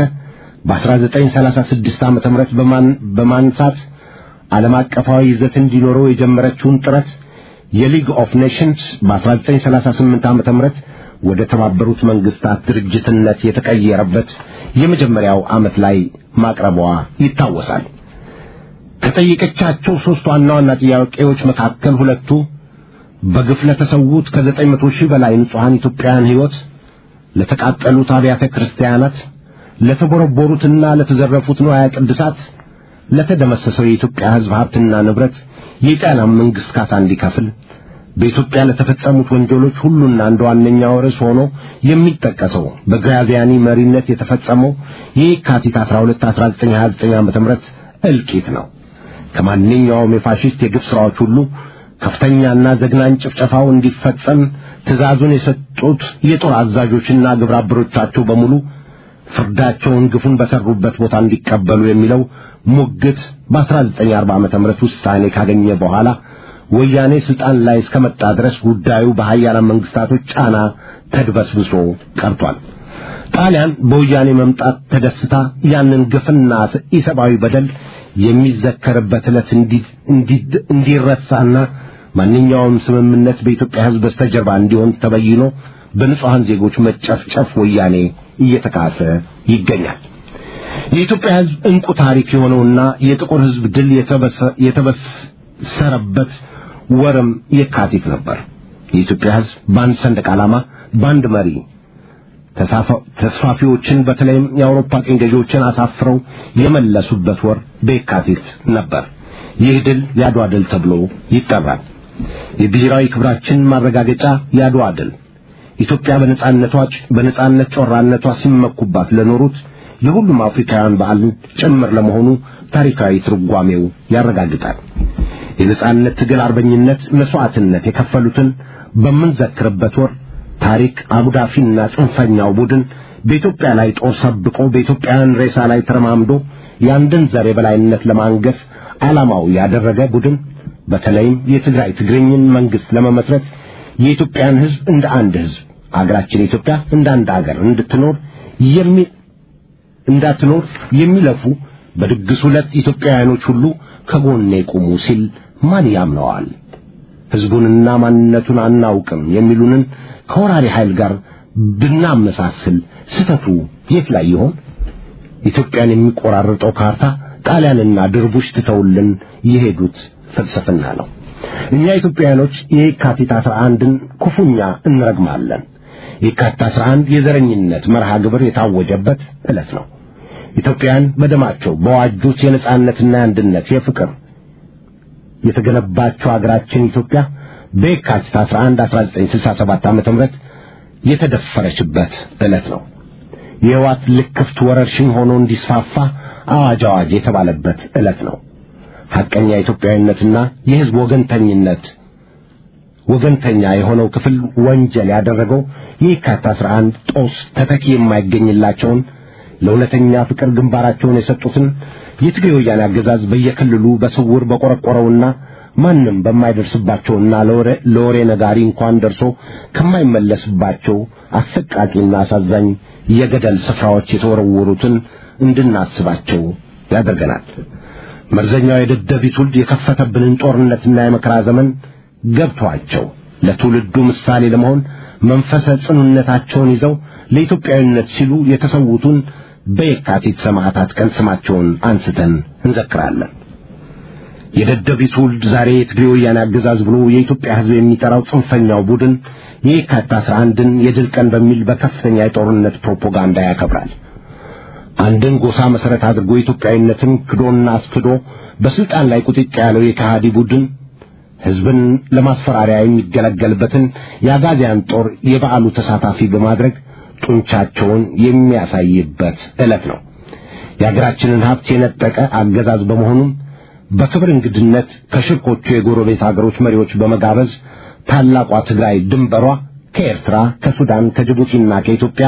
በ1936 ዓመተ ምህረት በማንሳት ዓለም አቀፋዊ ይዘት እንዲኖረው የጀመረችውን ጥረት የሊግ ኦፍ ኔሽንስ በ1938 ዓመተ ምህረት ወደ ተባበሩት መንግስታት ድርጅትነት የተቀየረበት የመጀመሪያው ዓመት ላይ ማቅረቧ ይታወሳል። ከጠየቀቻቸው ሦስት ዋና ዋና ጥያቄዎች መካከል ሁለቱ በግፍ ለተሰዉት ከዘጠኝ መቶ ሺህ በላይ ንጹሐን ኢትዮጵያውያን ሕይወት፣ ለተቃጠሉት አብያተ ክርስቲያናት፣ ለተቦረቦሩትና ለተዘረፉት ንዋያ ቅድሳት፣ ለተደመሰሰው የኢትዮጵያ ሕዝብ ሀብትና ንብረት የጣሊያን መንግሥት ካሳ እንዲከፍል በኢትዮጵያ ለተፈጸሙት ወንጀሎች ሁሉና እንደ ዋነኛው ርዕስ ሆኖ የሚጠቀሰው በግራዚያኒ መሪነት የተፈጸመው የካቲት 12 1929 ዓመተ ምህረት እልቂት ነው። ከማንኛውም የፋሽስት የግፍ ሥራዎች ሁሉ ከፍተኛና ዘግናኝ ጭፍጨፋው እንዲፈጸም ትእዛዙን የሰጡት የጦር አዛዦችና ግብረ አበሮቻቸው በሙሉ ፍርዳቸውን ግፉን በሰሩበት ቦታ እንዲቀበሉ የሚለው ሙግት በ1940 ዓመተ ምህረት ውሳኔ ካገኘ በኋላ ወያኔ ስልጣን ላይ እስከመጣ ድረስ ጉዳዩ በሀያላን መንግስታቶች ጫና ተድበስብሶ ቀርቷል። ጣሊያን በወያኔ መምጣት ተደስታ ያንን ግፍና ኢሰብአዊ በደል የሚዘከርበት ዕለት እንዲረሳና ማንኛውም ስምምነት በኢትዮጵያ ሕዝብ በስተጀርባ እንዲሆን ተበይኖ በንጹሐን ዜጎች መጨፍጨፍ ወያኔ እየተካሰ ይገኛል። የኢትዮጵያ ሕዝብ እንቁ ታሪክ የሆነውና የጥቁር ሕዝብ ድል የተበሰረበት ወርም የካቲት ነበር። የኢትዮጵያ ሕዝብ በአንድ ሰንደቅ ዓላማ፣ በአንድ መሪ ተስፋፊዎችን በተለይም የአውሮፓ ቅኝ ገዢዎችን አሳፍረው የመለሱበት ወር በየካቲት ነበር። ይህ ድል የአድዋ ድል ተብሎ ይጠራል። የብሔራዊ ክብራችን ማረጋገጫ የአድዋ ድል ኢትዮጵያ በነጻነቷ በነጻነት ጮራነቷ ሲመኩባት ለኖሩት የሁሉም አፍሪካውያን በዓል ጭምር ለመሆኑ ታሪካዊ ትርጓሜው ያረጋግጣል። የነጻነት ትግል አርበኝነት መስዋዕትነት የከፈሉትን በምንዘክርበት ወር ታሪክ አጉዳፊና ጽንፈኛው ቡድን በኢትዮጵያ ላይ ጦር ሰብቆ በኢትዮጵያውያን ሬሳ ላይ ተረማምዶ የአንድን ዘር የበላይነት ለማንገስ ዓላማው ያደረገ ቡድን በተለይም የትግራይ ትግርኝን መንግስት ለመመስረት የኢትዮጵያን ሕዝብ እንደ አንድ ሕዝብ አገራችን ኢትዮጵያ እንደ አንድ አገር እንድትኖር የሚ እንዳትኖር የሚለፉ በድግሱ ዕለት ኢትዮጵያውያኖች ሁሉ ከጎኔ ቁሙ ሲል ማን ያምነዋል? ሕዝቡንና ማንነቱን አናውቅም የሚሉንን ከወራሪ ኃይል ጋር ብናመሳስል ስተቱ የት ላይ ይሆን? ኢትዮጵያን የሚቆራርጠው ካርታ ጣሊያንና ድርቡሽ ትተውልን የሄዱት ፍልስፍና ነው። እኛ ኢትዮጵያውያኖች የካቲት አስራ አንድን ክፉኛ እንረግማለን። የካቲት አስራ አንድ የዘረኝነት መርሃ ግብር የታወጀበት ዕለት ነው። ኢትዮጵያውያን በደማቸው በዋጁት የነጻነትና የአንድነት የፍቅር የተገነባቸው አገራችን ኢትዮጵያ በየካቲት 11 1967 ዓመተ ምህረት የተደፈረችበት ዕለት ነው። የህዋት ልክፍት ወረርሽኝ ሆኖ እንዲስፋፋ አዋጅ አዋጅ የተባለበት ዕለት ነው። ሐቀኛ ኢትዮጵያዊነትና የህዝብ ወገንተኝነት ወገንተኛ የሆነው ክፍል ወንጀል ያደረገው የካቲት 11 ጦስ ተተኪ የማይገኝላቸውን ለእውነተኛ ፍቅር ግንባራቸውን የሰጡትን የትግሬ ወያኔ አገዛዝ በየክልሉ በስውር በቆረቆረውና ማንም በማይደርስባቸውና ለወሬ ነጋሪ እንኳን ደርሶ ከማይመለስባቸው አሰቃቂና አሳዛኝ የገደል ስፍራዎች የተወረወሩትን እንድናስባቸው ያደርገናል። መርዘኛው የደደቢት ውልድ የከፈተብንን ጦርነትና የመከራ ዘመን ገብቷቸው ለትውልዱ ምሳሌ ለመሆን መንፈሰ ጽኑነታቸውን ይዘው ለኢትዮጵያዊነት ሲሉ የተሰዉትን በየካቲት ሰማዕታት ቀን ስማቸውን አንስተን እንዘክራለን። የደደቢት ውልድ ዛሬ የትግሬ ወያኔ አገዛዝ ብሎ የኢትዮጵያ ሕዝብ የሚጠራው ጽንፈኛው ቡድን የየካቲት አስራ አንድን የድል ቀን በሚል በከፍተኛ የጦርነት ፕሮፓጋንዳ ያከብራል። አንድን ጎሳ መሰረት አድርጎ ኢትዮጵያዊነትን ክዶና አስክዶ በስልጣን ላይ ቁጥጥ ያለው የከሃዲ ቡድን ሕዝብን ለማስፈራሪያ የሚገለገልበትን የአጋዚያን ጦር የበዓሉ ተሳታፊ በማድረግ ጡንቻቸውን የሚያሳይበት ዕለት ነው። የአገራችንን ሀብት የነጠቀ አገዛዝ በመሆኑም በክብር እንግድነት ከሽርኮቹ የጎረቤት አገሮች መሪዎች በመጋበዝ ታላቋ ትግራይ ድንበሯ ከኤርትራ፣ ከሱዳን፣ ከጅቡቲና ከኢትዮጵያ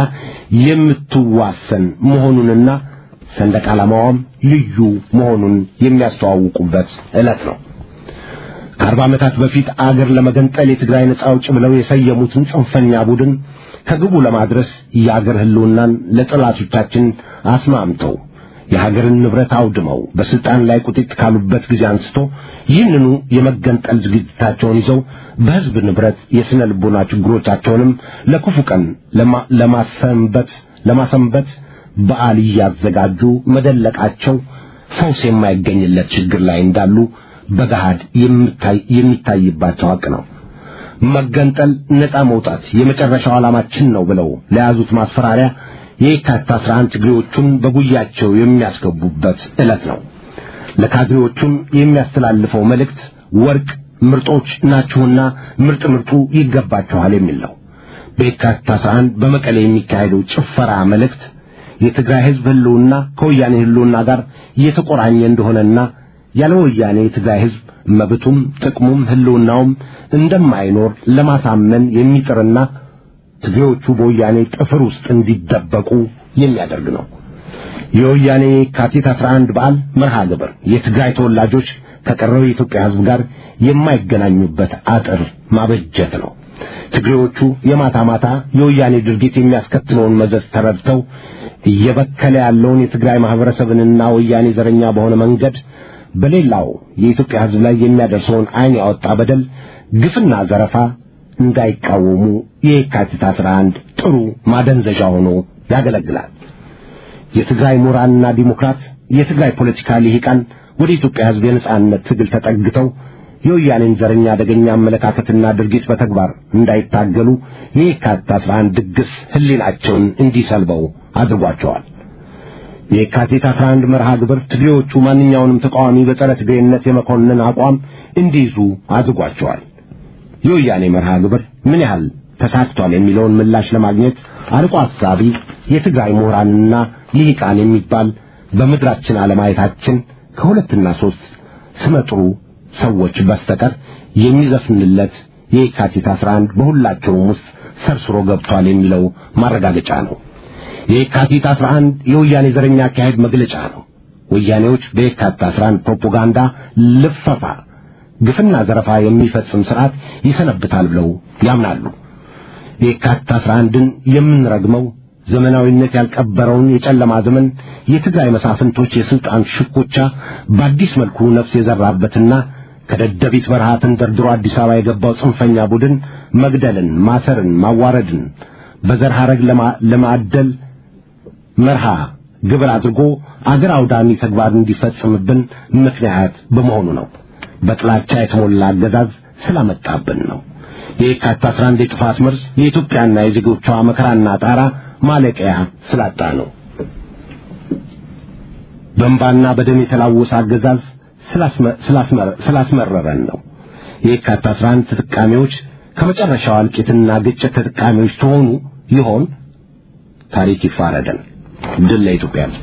የምትዋሰን መሆኑንና ሰንደቅ ዓላማዋም ልዩ መሆኑን የሚያስተዋውቁበት ዕለት ነው። ከአርባ ዓመታት በፊት አገር ለመገንጠል የትግራይ ነጻ አውጭ ብለው የሰየሙትን ጽንፈኛ ቡድን ከግቡ ለማድረስ የአገር ህልውናን ለጠላቶቻችን አስማምተው የሀገርን ንብረት አውድመው በስልጣን ላይ ቁጢጥ ካሉበት ጊዜ አንስቶ ይህንኑ የመገንጠል ዝግጅታቸውን ይዘው በህዝብ ንብረት የስነ ልቦና ችግሮቻቸውንም ለክፉ ቀን ለማሰንበት ለማሰንበት በዓል እያዘጋጁ መደለቃቸው ፈውስ የማይገኝለት ችግር ላይ እንዳሉ በገሃድ የሚታይባቸው ሀቅ ነው። መገንጠል፣ ነፃ መውጣት የመጨረሻው ዓላማችን ነው ብለው ለያዙት ማስፈራሪያ የካቲት አስራ አንድ ትግሬዎቹን በጉያቸው የሚያስገቡበት ዕለት ነው። ለካድሬዎቹም የሚያስተላልፈው መልእክት ወርቅ ምርጦች ናችሁና ምርጥ ምርጡ ይገባችኋል የሚል ነው። በየካቲት አስራ አንድ በመቀሌ የሚካሄደው ጭፈራ መልእክት የትግራይ ህዝብ ህልውና ከወያኔ ህልውና ጋር እየተቆራኘ እንደሆነና ያለ ወያኔ የትግራይ ህዝብ መብቱም ጥቅሙም ህልውናውም እንደማይኖር ለማሳመን የሚጥርና ትግሬዎቹ በወያኔ ጥፍር ውስጥ እንዲደበቁ የሚያደርግ ነው። የወያኔ የካቲት 11 በዓል መርሃ ግብር የትግራይ ተወላጆች ከቀረው የኢትዮጵያ ህዝብ ጋር የማይገናኙበት አጥር ማበጀት ነው። ትግሬዎቹ የማታ ማታ የወያኔ ድርጊት የሚያስከትለውን መዘዝ ተረድተው እየበከለ ያለውን የትግራይ ማህበረሰብንና ወያኔ ዘረኛ በሆነ መንገድ በሌላው የኢትዮጵያ ህዝብ ላይ የሚያደርሰውን ዓይን ያወጣ በደል፣ ግፍና ዘረፋ እንዳይቃወሙ የካቲት 11 ጥሩ ማደንዘዣ ሆኖ ያገለግላል። የትግራይ ምሁራንና ዲሞክራት የትግራይ ፖለቲካ ልሂቃን ወደ ኢትዮጵያ ህዝብ የነጻነት ትግል ተጠግተው የወያኔን ዘረኛ አደገኛ አመለካከትና ድርጊት በተግባር እንዳይታገሉ የካቲት 11 ድግስ ህሊናቸውን እንዲሰልበው አድርጓቸዋል። የካቲት 11 መርሃ ግብር ትግሬዎቹ ማንኛውንም ተቃዋሚ በጸረ ትግሬነት የመኮንን አቋም እንዲይዙ አድርጓቸዋል። የወያኔ መርሃ ግብር ምን ያህል ተሳክቷል የሚለውን ምላሽ ለማግኘት አርቆ አሳቢ የትግራይ ምሁራንና ልሂቃን የሚባል በምድራችን አለማየታችን ከሁለትና ሦስት ስመጥሩ ሰዎች በስተቀር የሚዘፍንለት የካቲት 11 በሁላቸውም ውስጥ ሰርስሮ ገብቷል የሚለው ማረጋገጫ ነው። የካቲት 11 የወያኔ ዘረኛ አካሄድ መግለጫ ነው። ወያኔዎች በየካቲት 11 ፕሮፓጋንዳ ልፈፋ ግፍና ዘረፋ የሚፈጽም ስርዓት ይሰነብታል ብለው ያምናሉ። የካቲት 11ን የምንረግመው ዘመናዊነት ያልቀበረውን የጨለማ ዘመን የትግራይ መሳፍንቶች የስልጣን ሽኩቻ በአዲስ መልኩ ነፍስ የዘራበትና ከደደቢት በረሃ ተንደርድሮ አዲስ አበባ የገባው ጽንፈኛ ቡድን መግደልን፣ ማሰርን፣ ማዋረድን በዘር ሐረግ ለማዕደል መርሃ ግብር አድርጎ አገር አውዳሚ ተግባር እንዲፈጽምብን ምክንያት በመሆኑ ነው። በጥላቻ የተሞላ አገዛዝ ስላመጣብን ነው። የካቲት 11 የጥፋት መርዝ የኢትዮጵያና የዜጎቿ መከራና ጣራ ማለቂያ ስላጣ ነው። በእንባና በደም የተላወሰ አገዛዝ ስላስመረረን ነው። የካቲት 11 ተጠቃሚዎች ከመጨረሻው እልቂትና ግጭት ተጠቃሚዎች ተሆኑ ይሆን? ታሪክ ይፋረደን። ድል ለኢትዮጵያ ሕዝብ።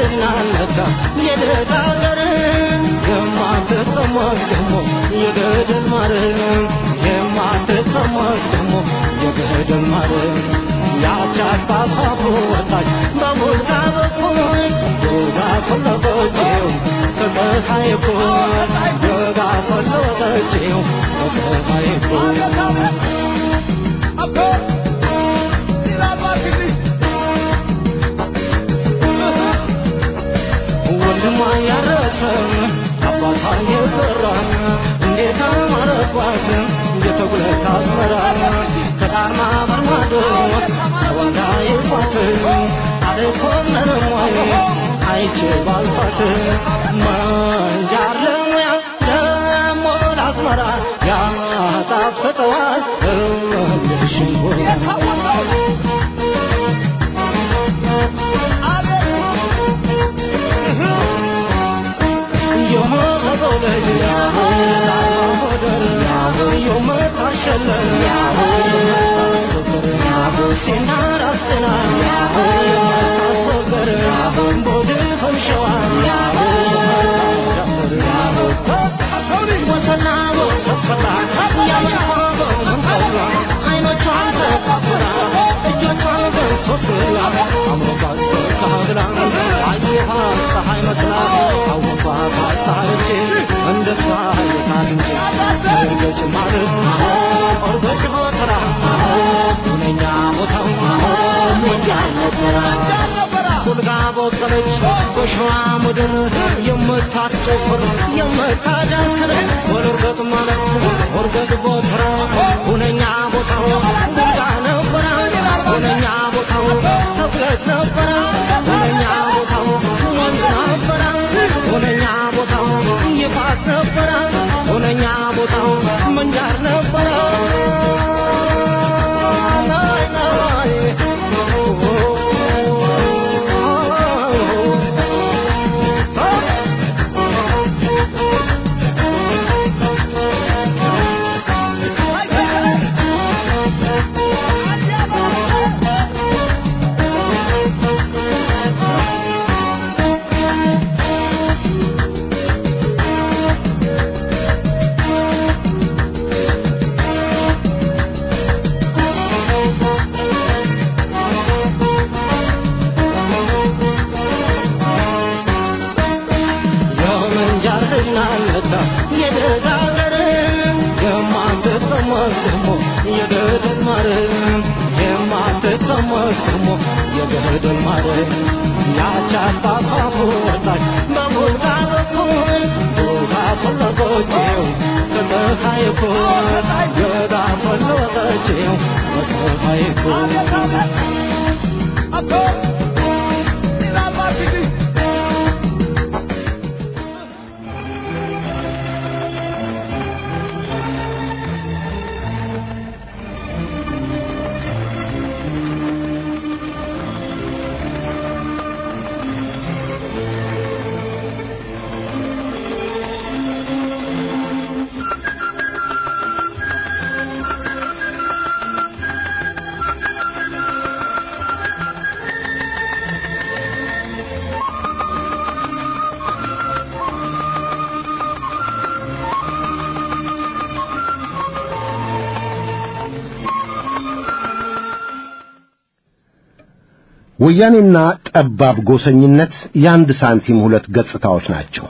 ዝናነካ የደጋ ሀገር የማትሰማሽ ደግሞ የገደል ማርያም የማትሰማሽ ደግሞ የገደል ማርያም ያቻት አፋፉ ወጣች በሙልጋ በኩል ዮጋ ፈለገችው ከፀሐይ እኩል ዮጋ ፈለገችው ከፀሐይ እኩል ወንድሟ ያረሰም አባቷ የሰራም እንዴት አማረባት የተጉለት አዝመራ ከጣርማ በርማዶ ተወልዳ የኳት አልኮነረሟይ አይቼ ባልፋት መንጃር ለሙያ ደሞ ለአዝመራ ያጣፍጠዋል ሽንጎ ፀሐይ መስላ አወቋት አሳለች እንደ ፀሐይ ታንች እርገጭ ማለት እርገጭ ቦተራ ሁነኛ ቦታው ሞጃል ነበራ ሁልጋ ቦቀለች በሸዋ ምድር የምታስጨፍር የምታዳክር ወልርገጥ ማለት እርገጥ ቦተራ ሁነኛ ቦታው ሁልጋ ነበራ ሁነኛ ቦታው ተብለት ነበራ ሁነኛ ቦታው ወንዝ ነበራ ሁነኛ ቦታው ይፋት ነበረ ሁነኛ ቦታው መንጃር ነበረ የመንጃር ዝናነታ የደጋገር የማትሰማሽ ደግሞ የገደል ማርያም የማትሰማሽ ደግሞ የገደል ማርያም ያቻት አፋፉ ወጣች በሙልጋ በኩል ዮጋ ፈለገችው ከፀሐይ እኩል ዮጋ ፈለገችው ከፀሐይ እኩል ወያኔና ጠባብ ጎሰኝነት የአንድ ሳንቲም ሁለት ገጽታዎች ናቸው።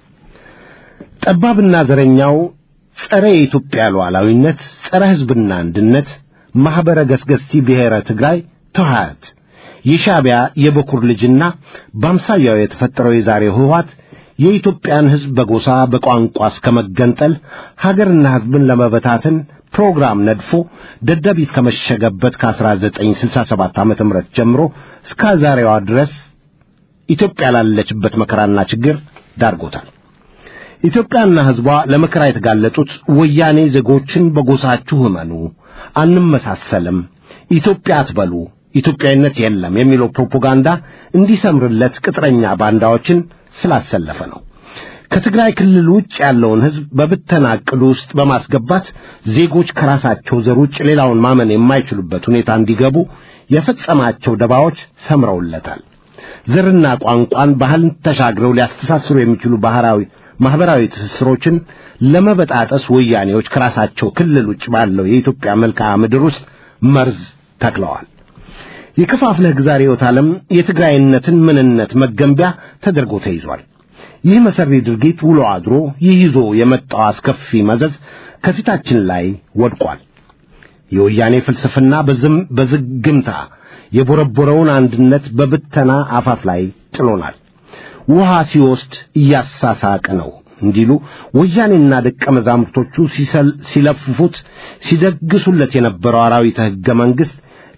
ጠባብና ዘረኛው ጸረ የኢትዮጵያ ሉዓላዊነት፣ ጸረ ሕዝብና አንድነት ማኅበረ ገስገስቲ ብሔረ ትግራይ ተዋሃት የሻዕቢያ የበኩር ልጅና በአምሳያው የተፈጠረው የዛሬው ህወሓት የኢትዮጵያን ሕዝብ በጎሳ በቋንቋ እስከ መገንጠል ሀገርና ሕዝብን ለመበታተን ፕሮግራም ነድፎ ደደቢት ከመሸገበት ከ1967 ዓመተ ምህረት ጀምሮ እስከ ዛሬዋ ድረስ ኢትዮጵያ ላለችበት መከራና ችግር ዳርጎታል። ኢትዮጵያና ሕዝቧ ለመከራ የተጋለጡት ወያኔ ዜጎችን በጎሳችሁ እመኑ፣ አንመሳሰልም፣ ኢትዮጵያ አትበሉ፣ ኢትዮጵያዊነት የለም የሚለው ፕሮፓጋንዳ እንዲሰምርለት ቅጥረኛ ባንዳዎችን ስላሰለፈ ነው። ከትግራይ ክልል ውጭ ያለውን ሕዝብ በብተና ዕቅዱ ውስጥ በማስገባት ዜጎች ከራሳቸው ዘር ውጭ ሌላውን ማመን የማይችሉበት ሁኔታ እንዲገቡ የፈጸማቸው ደባዎች ሰምረውለታል። ዘርና ቋንቋን ባህልን ተሻግረው ሊያስተሳስሩ የሚችሉ ባህራዊ ማህበራዊ ትስስሮችን ለመበጣጠስ ወያኔዎች ከራሳቸው ክልል ውጭ ባለው የኢትዮጵያ መልክዓ ምድር ውስጥ መርዝ ተክለዋል። የከፋፍለህ ግዛ ርዕዮተ ዓለም የትግራይነትን ምንነት መገንቢያ ተደርጎ ተይዟል። ይህ መሰሪ ድርጊት ውሎ አድሮ ይህ ይዞ የመጣው አስከፊ መዘዝ ከፊታችን ላይ ወድቋል። የወያኔ ፍልስፍና በዝም በዝግምታ የቦረቦረውን አንድነት በብተና አፋፍ ላይ ጥሎናል። ውሃ ሲወስድ እያሳሳቀ ነው እንዲሉ ወያኔና ደቀ መዛሙርቶቹ ሲለፍፉት ሲደግሱለት የነበረው አራዊተ ሕገ መንግሥት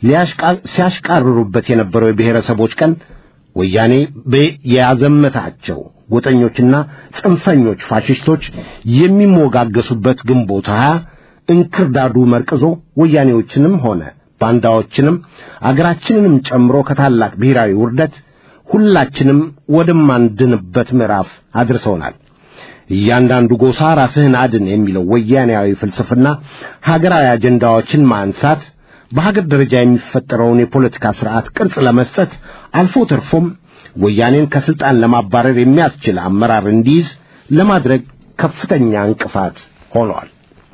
ሲያሽቃርሩበት የነበረው የብሔረሰቦች ቀን ወያኔ የያዘመታቸው ጎጠኞችና ጽንፈኞች ፋሽስቶች የሚሞጋገሱበት ግንቦት ሀያ እንክርዳዱ መርቅዞ ወያኔዎችንም ሆነ ባንዳዎችንም አገራችንንም ጨምሮ ከታላቅ ብሔራዊ ውርደት ሁላችንም ወደማንድንበት ምዕራፍ አድርሰውናል። እያንዳንዱ ጎሳ ራስህን አድን የሚለው ወያኔያዊ ፍልስፍና ሀገራዊ አጀንዳዎችን ማንሳት በሀገር ደረጃ የሚፈጠረውን የፖለቲካ ስርዓት ቅርጽ ለመስጠት አልፎ ተርፎም ወያኔን ከስልጣን ለማባረር የሚያስችል አመራር እንዲይዝ ለማድረግ ከፍተኛ እንቅፋት ሆነዋል።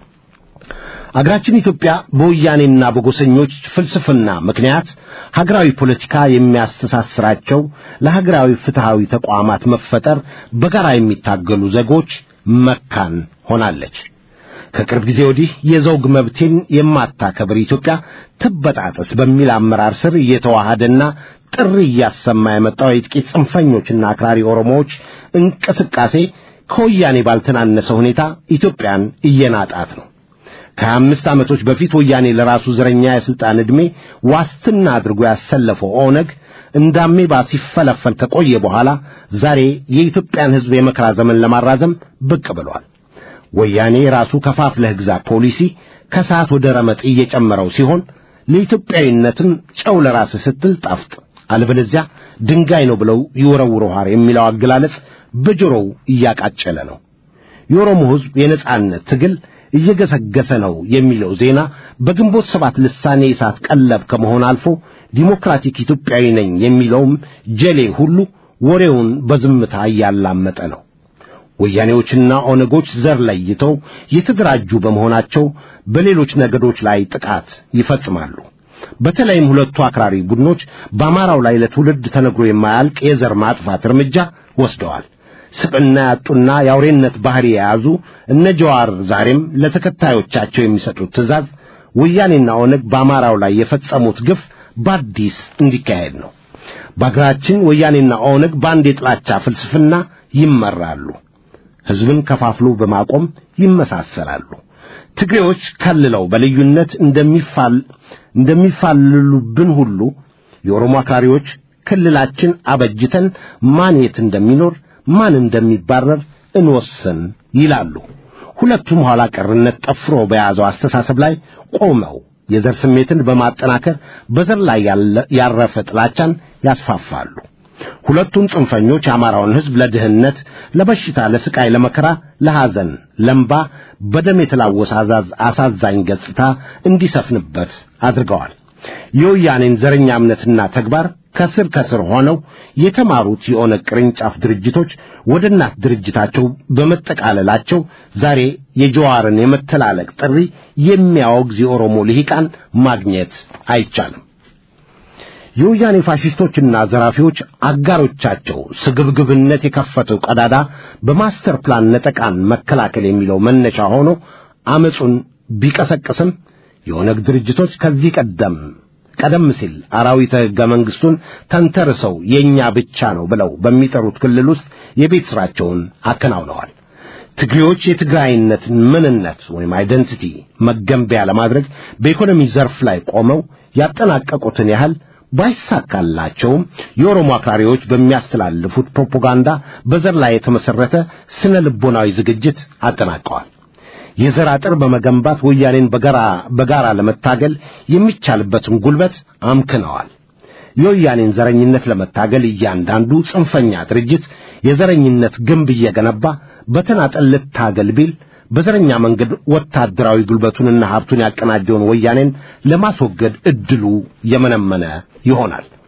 አገራችን ኢትዮጵያ በወያኔና በጎሰኞች ፍልስፍና ምክንያት ሀገራዊ ፖለቲካ የሚያስተሳስራቸው ለሀገራዊ ፍትሃዊ ተቋማት መፈጠር በጋራ የሚታገሉ ዜጎች መካን ሆናለች። ከቅርብ ጊዜ ወዲህ የዘውግ መብቴን የማታከብር ኢትዮጵያ ትበጣጠስ በሚል አመራር ስር እየተዋሃደና ጥሪ እያሰማ የመጣው የጥቂት ጽንፈኞችና አክራሪ ኦሮሞዎች እንቅስቃሴ ከወያኔ ባልተናነሰ ሁኔታ ኢትዮጵያን እየናጣት ነው። ከሀያ አምስት ዓመቶች በፊት ወያኔ ለራሱ ዘረኛ የሥልጣን ዕድሜ ዋስትና አድርጎ ያሰለፈው ኦነግ እንዳሜባ ሲፈለፈል ከቆየ በኋላ ዛሬ የኢትዮጵያን ሕዝብ የመከራ ዘመን ለማራዘም ብቅ ብሏል። ወያኔ ራሱ ከፋፍለህ ግዛ ፖሊሲ ከሰዓት ወደ ረመጥ እየጨመረው ሲሆን ለኢትዮጵያዊነትም ጨው ለራስህ ስትል ጣፍጥ፣ አለበለዚያ ድንጋይ ነው ብለው ይወረውሩሃል የሚለው አገላለጽ በጆሮው እያቃጨለ ነው። የኦሮሞ ሕዝብ የነጻነት ትግል እየገሰገሰ ነው የሚለው ዜና በግንቦት ሰባት ልሳኔ እሳት ቀለብ ከመሆን አልፎ ዲሞክራቲክ ኢትዮጵያዊ ነኝ የሚለውም ጀሌ ሁሉ ወሬውን በዝምታ እያላመጠ ነው። ወያኔዎችና ኦነጎች ዘር ለይተው የተደራጁ በመሆናቸው በሌሎች ነገዶች ላይ ጥቃት ይፈጽማሉ። በተለይም ሁለቱ አክራሪ ቡድኖች በአማራው ላይ ለትውልድ ተነግሮ የማያልቅ የዘር ማጥፋት እርምጃ ወስደዋል። ስብዕና ያጡና የአውሬነት ባህሪ የያዙ እነ ጀዋር ዛሬም ለተከታዮቻቸው የሚሰጡት ትእዛዝ ወያኔና ኦነግ በአማራው ላይ የፈጸሙት ግፍ በአዲስ እንዲካሄድ ነው። በአገራችን ወያኔና ኦነግ በአንድ የጥላቻ ፍልስፍና ይመራሉ። ሕዝብን ከፋፍሎ በማቆም ይመሳሰላሉ። ትግሬዎች ከልለው በልዩነት እንደሚፋል እንደሚፋልሉብን ሁሉ የኦሮሞ አክራሪዎች ክልላችን አበጅተን ማን የት እንደሚኖር ማን እንደሚባረር እንወስን ይላሉ። ሁለቱም ኋላ ቀርነት ጠፍሮ በያዘው አስተሳሰብ ላይ ቆመው የዘር ስሜትን በማጠናከር በዘር ላይ ያረፈ ጥላቻን ያስፋፋሉ። ሁለቱም ጽንፈኞች የአማራውን ሕዝብ ለድህነት፣ ለበሽታ፣ ለስቃይ፣ ለመከራ፣ ለሐዘን፣ ለምባ በደም የተላወሰ አሳዛኝ ገጽታ እንዲሰፍንበት አድርገዋል። የወያኔን ዘረኛ እምነትና ተግባር ከስር ከስር ሆነው የተማሩት የኦነግ ቅርንጫፍ ድርጅቶች ወደ እናት ድርጅታቸው በመጠቃለላቸው ዛሬ የጀዋርን የመተላለቅ ጥሪ የሚያወግዝ የኦሮሞ ልሂቃን ማግኘት አይቻልም። የወያኔ ፋሽስቶችና ዘራፊዎች አጋሮቻቸው ስግብግብነት የከፈተው ቀዳዳ በማስተር ፕላን ነጠቃን መከላከል የሚለው መነሻ ሆኖ አመፁን ቢቀሰቅስም የኦነግ ድርጅቶች ከዚህ ቀደም ቀደም ሲል አራዊተ ሕገ መንግሥቱን ተንተርሰው የእኛ ብቻ ነው ብለው በሚጠሩት ክልል ውስጥ የቤት ሥራቸውን አከናውነዋል። ትግሬዎች የትግራይነትን ምንነት ወይም አይደንቲቲ መገንቢያ ለማድረግ በኢኮኖሚ ዘርፍ ላይ ቆመው ያጠናቀቁትን ያህል ባይሳካላቸውም የኦሮሞ አክራሪዎች በሚያስተላልፉት ፕሮፓጋንዳ በዘር ላይ የተመሠረተ ስነ ልቦናዊ ዝግጅት አጠናቀዋል። የዘር አጥር በመገንባት ወያኔን በጋራ በጋራ ለመታገል የሚቻልበትን ጉልበት አምክነዋል። የወያኔን ዘረኝነት ለመታገል እያንዳንዱ ጽንፈኛ ድርጅት የዘረኝነት ግንብ እየገነባ በተናጠል ልታገል ቢል በዘረኛ መንገድ ወታደራዊ ጉልበቱንና ሀብቱን ያቀናጀውን ወያኔን ለማስወገድ እድሉ የመነመነ ይሆናል።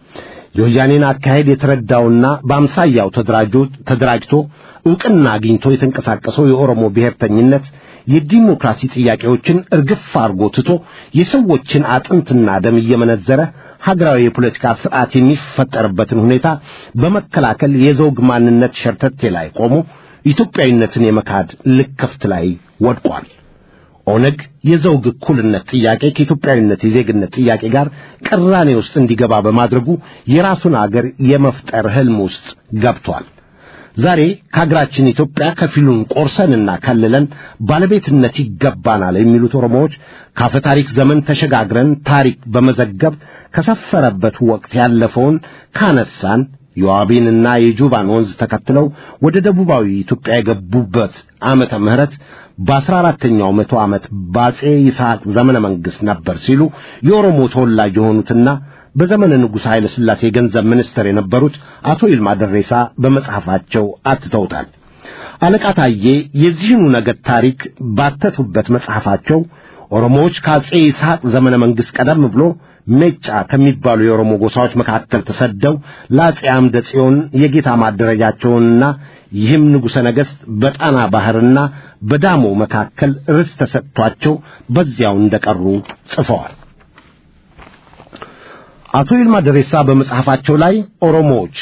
የወያኔን አካሄድ የተረዳውና በአምሳያው ተደራጅቶ ዕውቅና አግኝቶ የተንቀሳቀሰው የኦሮሞ ብሔርተኝነት የዲሞክራሲ ጥያቄዎችን እርግፍ አርጎ ትቶ የሰዎችን አጥንትና ደም እየመነዘረ ሀገራዊ የፖለቲካ ስርዓት የሚፈጠርበትን ሁኔታ በመከላከል የዘውግ ማንነት ሸርተቴ ላይ ቆሞ ኢትዮጵያዊነትን የመካድ ልክፍት ላይ ወድቋል። ኦነግ የዘውግ እኩልነት ጥያቄ ከኢትዮጵያዊነት የዜግነት ጥያቄ ጋር ቅራኔ ውስጥ እንዲገባ በማድረጉ የራሱን አገር የመፍጠር ህልም ውስጥ ገብቷል። ዛሬ ከሀገራችን ኢትዮጵያ ከፊሉን ቆርሰንና ከልለን ባለቤትነት ይገባናል የሚሉት ኦሮሞዎች ካፈ ታሪክ ዘመን ተሸጋግረን ታሪክ በመዘገብ ከሰፈረበት ወቅት ያለፈውን ካነሳን የዋቢንና የጁባን ወንዝ ተከትለው ወደ ደቡባዊ ኢትዮጵያ የገቡበት ዓመተ ምህረት በአስራ አራተኛው መቶ ዓመት በአጼ ይስሐቅ ዘመነ መንግሥት ነበር ሲሉ የኦሮሞ ተወላጅ የሆኑትና በዘመነ ንጉሥ ኃይለ ሥላሴ የገንዘብ ሚኒስትር የነበሩት አቶ ይልማ ደሬሳ በመጽሐፋቸው አትተውታል። አለቃ ታዬ የዚህኑ ነገድ ታሪክ ባተቱበት መጽሐፋቸው ኦሮሞዎች ከአጼ ይስሐቅ ዘመነ መንግሥት ቀደም ብሎ ሜጫ ከሚባሉ የኦሮሞ ጎሳዎች መካከል ተሰደው ለአጼ አምደ ጽዮን የጌታ ማደረጃቸውንና ይህም ንጉሠ ነገሥት በጣና ባሕርና በዳሞ መካከል ርስት ተሰጥቷቸው በዚያው እንደቀሩ ጽፈዋል። አቶ ይልማ ደሬሳ በመጽሐፋቸው ላይ ኦሮሞዎች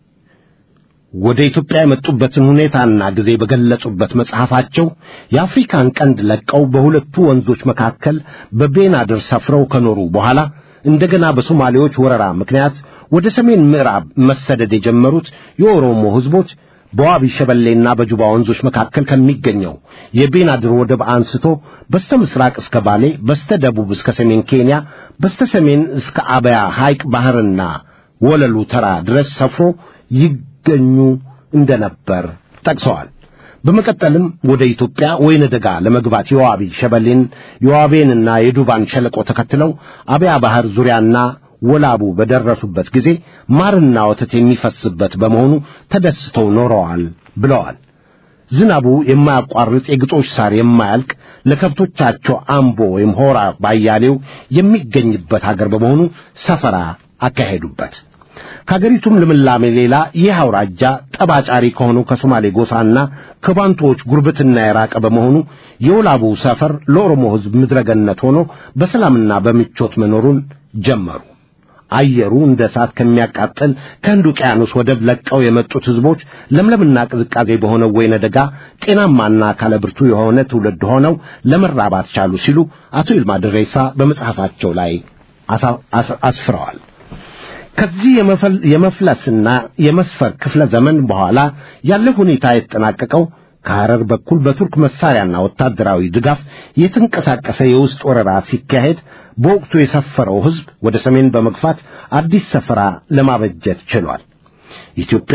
ወደ ኢትዮጵያ የመጡበትን ሁኔታና ጊዜ በገለጹበት መጽሐፋቸው የአፍሪካን ቀንድ ለቀው በሁለቱ ወንዞች መካከል በቤናድር ሰፍረው ከኖሩ በኋላ እንደገና በሶማሌዎች ወረራ ምክንያት ወደ ሰሜን ምዕራብ መሰደድ የጀመሩት የኦሮሞ ሕዝቦች በዋቢ ሸበሌና በጁባ ወንዞች መካከል ከሚገኘው የቤናድር ወደብ አንስቶ በስተ ምስራቅ እስከ ባሌ፣ በስተ ደቡብ እስከ ሰሜን ኬንያ፣ በስተ ሰሜን እስከ አበያ ሐይቅ ባህርና ወለሉ ተራ ድረስ ሰፍሮ ይገኙ እንደነበር ጠቅሰዋል። በመቀጠልም ወደ ኢትዮጵያ ወይነ ደጋ ለመግባት የዋቢ ሸበሌን የዋቤንና የዱባን ሸለቆ ተከትለው አበያ ባህር ዙሪያና ወላቡ በደረሱበት ጊዜ ማርና ወተት የሚፈስበት በመሆኑ ተደስተው ኖረዋል ብለዋል። ዝናቡ የማያቋርጥ የግጦሽ ሳር የማያልቅ ለከብቶቻቸው አምቦ ወይም ሆራ ባያሌው የሚገኝበት አገር በመሆኑ ሰፈራ አካሄዱበት። ከአገሪቱም ልምላሜ ሌላ ይህ አውራጃ ጠባጫሪ ከሆነው ከሶማሌ ጎሳና ከባንቶዎች ጉርብትና የራቀ በመሆኑ የወላቡ ሰፈር ለኦሮሞ ሕዝብ ምድረገነት ሆኖ በሰላምና በምቾት መኖሩን ጀመሩ። አየሩ እንደ እሳት ከሚያቃጥል ከህንድ ውቅያኖስ ወደብ ለቀው የመጡት ሕዝቦች ለምለምና ቅዝቃዜ በሆነው ወይነ ደጋ ጤናማና አካለ ብርቱ የሆነ ትውልድ ሆነው ለመራባት ቻሉ ሲሉ አቶ ይልማ ደሬሳ በመጽሐፋቸው ላይ አስፍረዋል። ከዚህ የመፍለስና የመስፈር ክፍለ ዘመን በኋላ ያለ ሁኔታ የተጠናቀቀው ከሐረር በኩል በቱርክ መሳሪያና ወታደራዊ ድጋፍ የተንቀሳቀሰ የውስጥ ወረራ ሲካሄድ በወቅቱ የሰፈረው ሕዝብ ወደ ሰሜን በመግፋት አዲስ ሰፈራ ለማበጀት ችሏል። ኢትዮጵያ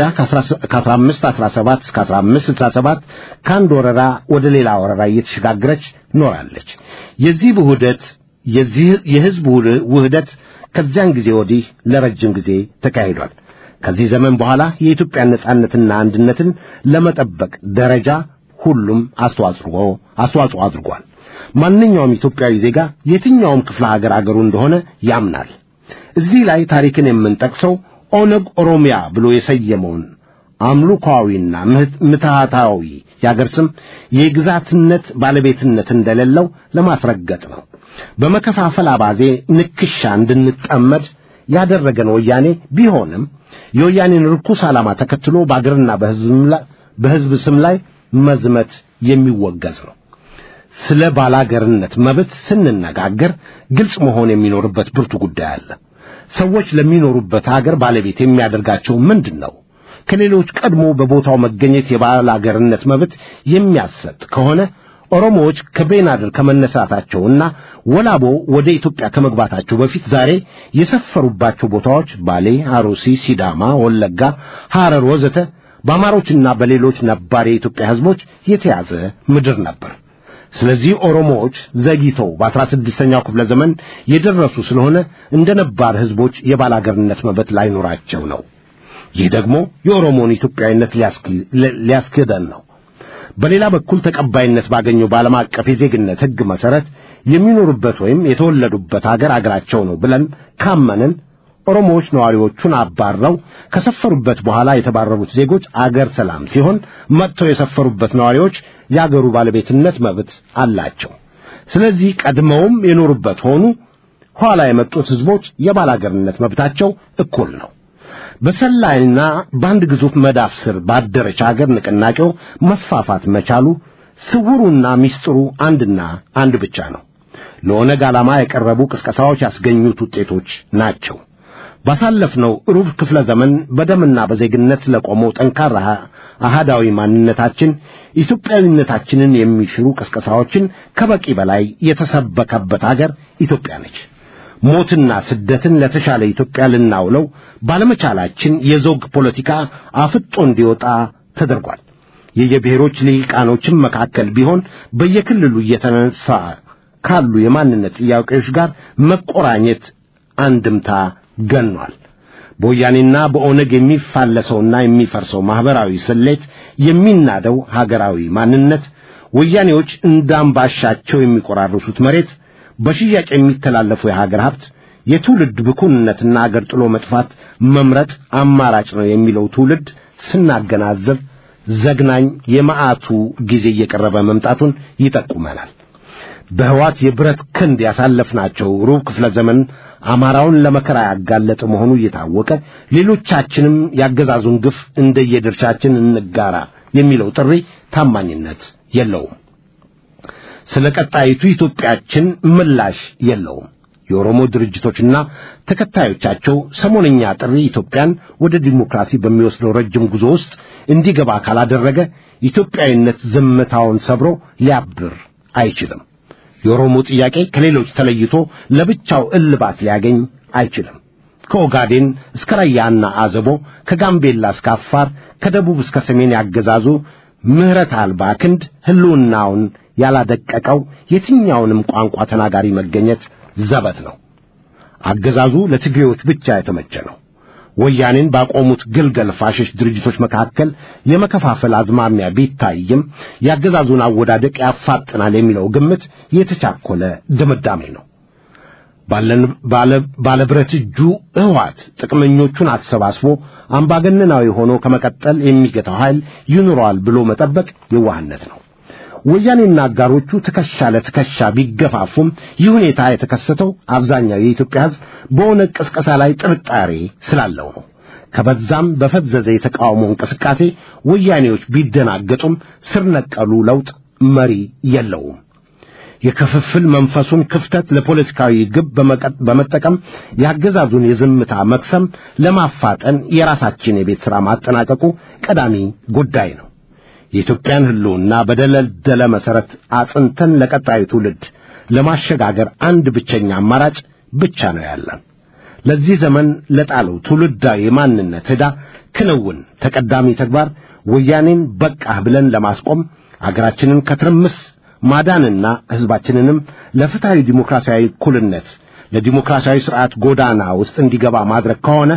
ከ1517 እስከ 1567 ከአንድ ወረራ ወደ ሌላ ወረራ እየተሸጋገረች ኖራለች። የዚህ ውህደት የዚህ የሕዝብ ውህደት ከዚያን ጊዜ ወዲህ ለረጅም ጊዜ ተካሂዷል። ከዚህ ዘመን በኋላ የኢትዮጵያን ነጻነትና አንድነትን ለመጠበቅ ደረጃ ሁሉም አስተዋጽኦ አስተዋጽኦ አድርጓል። ማንኛውም ኢትዮጵያዊ ዜጋ የትኛውም ክፍለ ሀገር አገሩ እንደሆነ ያምናል። እዚህ ላይ ታሪክን የምንጠቅሰው ኦነግ ኦሮሚያ ብሎ የሰየመውን አምልኮአዊና ምትሃታዊ የአገር ስም የግዛትነት ባለቤትነት እንደሌለው ለማስረገጥ ነው። በመከፋፈል አባዜ ንክሻ እንድንጠመድ ያደረገን ወያኔ ቢሆንም የወያኔን ርኩስ ዓላማ ተከትሎ በአገርና በሕዝብ ስም ላይ መዝመት የሚወገዝ ነው። ስለ ባላገርነት መብት ስንነጋገር ግልጽ መሆን የሚኖርበት ብርቱ ጉዳይ አለ። ሰዎች ለሚኖሩበት አገር ባለቤት የሚያደርጋቸው ምንድን ነው? ከሌሎች ቀድሞ በቦታው መገኘት የባላገርነት መብት የሚያሰጥ ከሆነ ኦሮሞዎች ከቤናድር ከመነሳታቸውና ወላቦ ወደ ኢትዮጵያ ከመግባታቸው በፊት ዛሬ የሰፈሩባቸው ቦታዎች ባሌ፣ አሩሲ፣ ሲዳማ፣ ወለጋ፣ ሐረር ወዘተ በአማሮችና በሌሎች ነባር የኢትዮጵያ ሕዝቦች የተያዘ ምድር ነበር። ስለዚህ ኦሮሞዎች ዘግይተው በአስራ ስድስተኛው ክፍለ ዘመን የደረሱ ስለሆነ እንደ ነባር ሕዝቦች የባላገርነት መብት ላይኖራቸው ነው። ይህ ደግሞ የኦሮሞን ኢትዮጵያዊነት ሊያስክደን ነው። በሌላ በኩል ተቀባይነት ባገኘው በዓለም አቀፍ የዜግነት ሕግ መሠረት የሚኖሩበት ወይም የተወለዱበት አገር አገራቸው ነው ብለን ካመንን ኦሮሞዎች ነዋሪዎቹን አባረው ከሰፈሩበት በኋላ የተባረሩት ዜጎች አገር ሰላም ሲሆን መጥተው የሰፈሩበት ነዋሪዎች የአገሩ ባለቤትነት መብት አላቸው። ስለዚህ ቀድመውም የኖሩበት ሆኑ ኋላ የመጡት ህዝቦች የባላገርነት መብታቸው እኩል ነው። በሰላይና በአንድ ግዙፍ መዳፍ ስር ባደረች አገር ንቅናቄው መስፋፋት መቻሉ ስውሩና ሚስጥሩ አንድና አንድ ብቻ ነው። ለኦነግ ዓላማ የቀረቡ ቅስቀሳዎች ያስገኙት ውጤቶች ናቸው። ባሳለፍነው ሩብ ክፍለ ዘመን በደምና በዜግነት ለቆመው ጠንካራ አሃዳዊ ማንነታችን ኢትዮጵያዊነታችንን የሚሽሩ ቅስቀሳዎችን ከበቂ በላይ የተሰበከበት አገር ኢትዮጵያ ነች። ሞትና ስደትን ለተሻለ ኢትዮጵያ ልናውለው ባለመቻላችን የዘውግ ፖለቲካ አፍጦ እንዲወጣ ተደርጓል። የየብሔሮች ልሂቃኖችም መካከል ቢሆን በየክልሉ እየተነሳ ካሉ የማንነት ጥያቄዎች ጋር መቆራኘት አንድምታ ገኗል። በወያኔና በኦነግ የሚፋለሰውና የሚፈርሰው ማህበራዊ ስሌት የሚናደው ሀገራዊ ማንነት ወያኔዎች እንዳምባሻቸው የሚቆራርሱት መሬት በሽያጭ የሚተላለፉ የሀገር ሀብት የትውልድ ብኩንነትና አገር ጥሎ መጥፋት መምረጥ አማራጭ ነው የሚለው ትውልድ ስናገናዘብ ዘግናኝ የመዓቱ ጊዜ እየቀረበ መምጣቱን ይጠቁመናል። በህዋት የብረት ክንድ ያሳለፍናቸው ሩብ ክፍለ ዘመን አማራውን ለመከራ ያጋለጠ መሆኑ እየታወቀ ሌሎቻችንም ያገዛዙን ግፍ እንደየድርሻችን እንጋራ የሚለው ጥሪ ታማኝነት የለውም። ስለ ቀጣይቱ ኢትዮጵያችን ምላሽ የለውም። የኦሮሞ ድርጅቶችና ተከታዮቻቸው ሰሞነኛ ጥሪ ኢትዮጵያን ወደ ዲሞክራሲ በሚወስደው ረጅም ጉዞ ውስጥ እንዲገባ ካላደረገ ኢትዮጵያዊነት ዝምታውን ሰብሮ ሊያብር አይችልም። የኦሮሞ ጥያቄ ከሌሎች ተለይቶ ለብቻው እልባት ሊያገኝ አይችልም። ከኦጋዴን እስከ ራያና አዘቦ፣ ከጋምቤላ እስከ አፋር፣ ከደቡብ እስከ ሰሜን ያገዛዙ ምሕረት አልባ ክንድ ህልውናውን ያላደቀቀው የትኛውንም ቋንቋ ተናጋሪ መገኘት ዘበት ነው። አገዛዙ ለትግሬዎች ብቻ የተመቸ ነው። ወያኔን ባቆሙት ግልገል ፋሽስት ድርጅቶች መካከል የመከፋፈል አዝማሚያ ቢታይም የአገዛዙን አወዳደቅ ያፋጥናል የሚለው ግምት የተቻኮለ ድምዳሜ ነው። ባለብረት እጁ ህዋት ጥቅመኞቹን አሰባስቦ አምባገነናዊ ሆኖ ከመቀጠል የሚገታው ኃይል ይኑረዋል ብሎ መጠበቅ የዋህነት ነው። ወያኔና አጋሮቹ ትከሻ ለትከሻ ቢገፋፉም ይህ ሁኔታ የተከሰተው አብዛኛው የኢትዮጵያ ሕዝብ በኦነግ ቅስቀሳ ላይ ጥርጣሬ ስላለው ነው። ከበዛም በፈዘዘ የተቃውሞ እንቅስቃሴ ወያኔዎች ቢደናገጡም ስር ነቀሉ ለውጥ መሪ የለውም። የክፍፍል መንፈሱን ክፍተት ለፖለቲካዊ ግብ በመጠቀም የአገዛዙን የዝምታ መክሰም ለማፋጠን የራሳችን የቤት ሥራ ማጠናቀቁ ቀዳሚ ጉዳይ ነው። የኢትዮጵያን ሕልውና በደለደለ መሠረት አጽንተን ለቀጣዩ ትውልድ ለማሸጋገር አንድ ብቸኛ አማራጭ ብቻ ነው ያለን። ለዚህ ዘመን ለጣለው ትውልዳዊ የማንነት ዕዳ ክንውን ተቀዳሚ ተግባር ወያኔን በቃህ ብለን ለማስቆም አገራችንን ከትርምስ ማዳንና ሕዝባችንንም ለፍትሐዊ ዲሞክራሲያዊ እኩልነት ለዲሞክራሲያዊ ሥርዓት ጎዳና ውስጥ እንዲገባ ማድረግ ከሆነ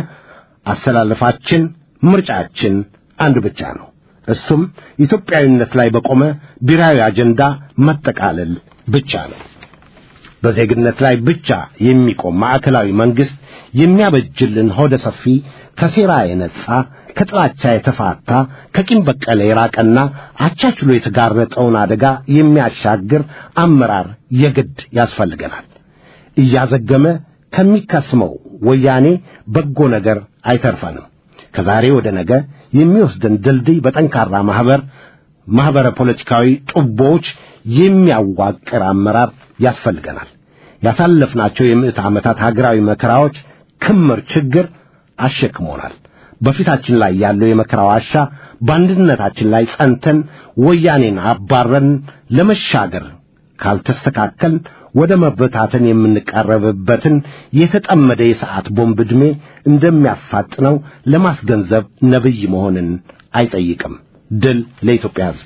አሰላለፋችን፣ ምርጫችን አንድ ብቻ ነው። እሱም ኢትዮጵያዊነት ላይ በቆመ ብሔራዊ አጀንዳ መጠቃለል ብቻ ነው። በዜግነት ላይ ብቻ የሚቆም ማዕከላዊ መንግሥት የሚያበጅልን ሆደ ሰፊ ከሴራ የነጻ ከጥላቻ የተፋታ ከቂም በቀለ የራቀና አቻችሎ የተጋረጠውን አደጋ የሚያሻግር አመራር የግድ ያስፈልገናል። እያዘገመ ከሚከስመው ወያኔ በጎ ነገር አይተርፈንም። ከዛሬ ወደ ነገ የሚወስደን ድልድይ በጠንካራ ማህበር ማህበረ ፖለቲካዊ ጡቦዎች የሚያዋቅር አመራር ያስፈልገናል። ያሳለፍናቸው የምዕት ዓመታት ሀገራዊ መከራዎች ክምር ችግር አሸክሞናል። በፊታችን ላይ ያለው የመከራ ዋሻ በአንድነታችን ላይ ጸንተን ወያኔን አባረን ለመሻገር ካልተስተካከል ወደ መበታተን የምንቃረብበትን የተጠመደ የሰዓት ቦምብ ዕድሜ እንደሚያፋጥነው ለማስገንዘብ ነቢይ መሆንን አይጠይቅም። ድል ለኢትዮጵያ ሕዝብ።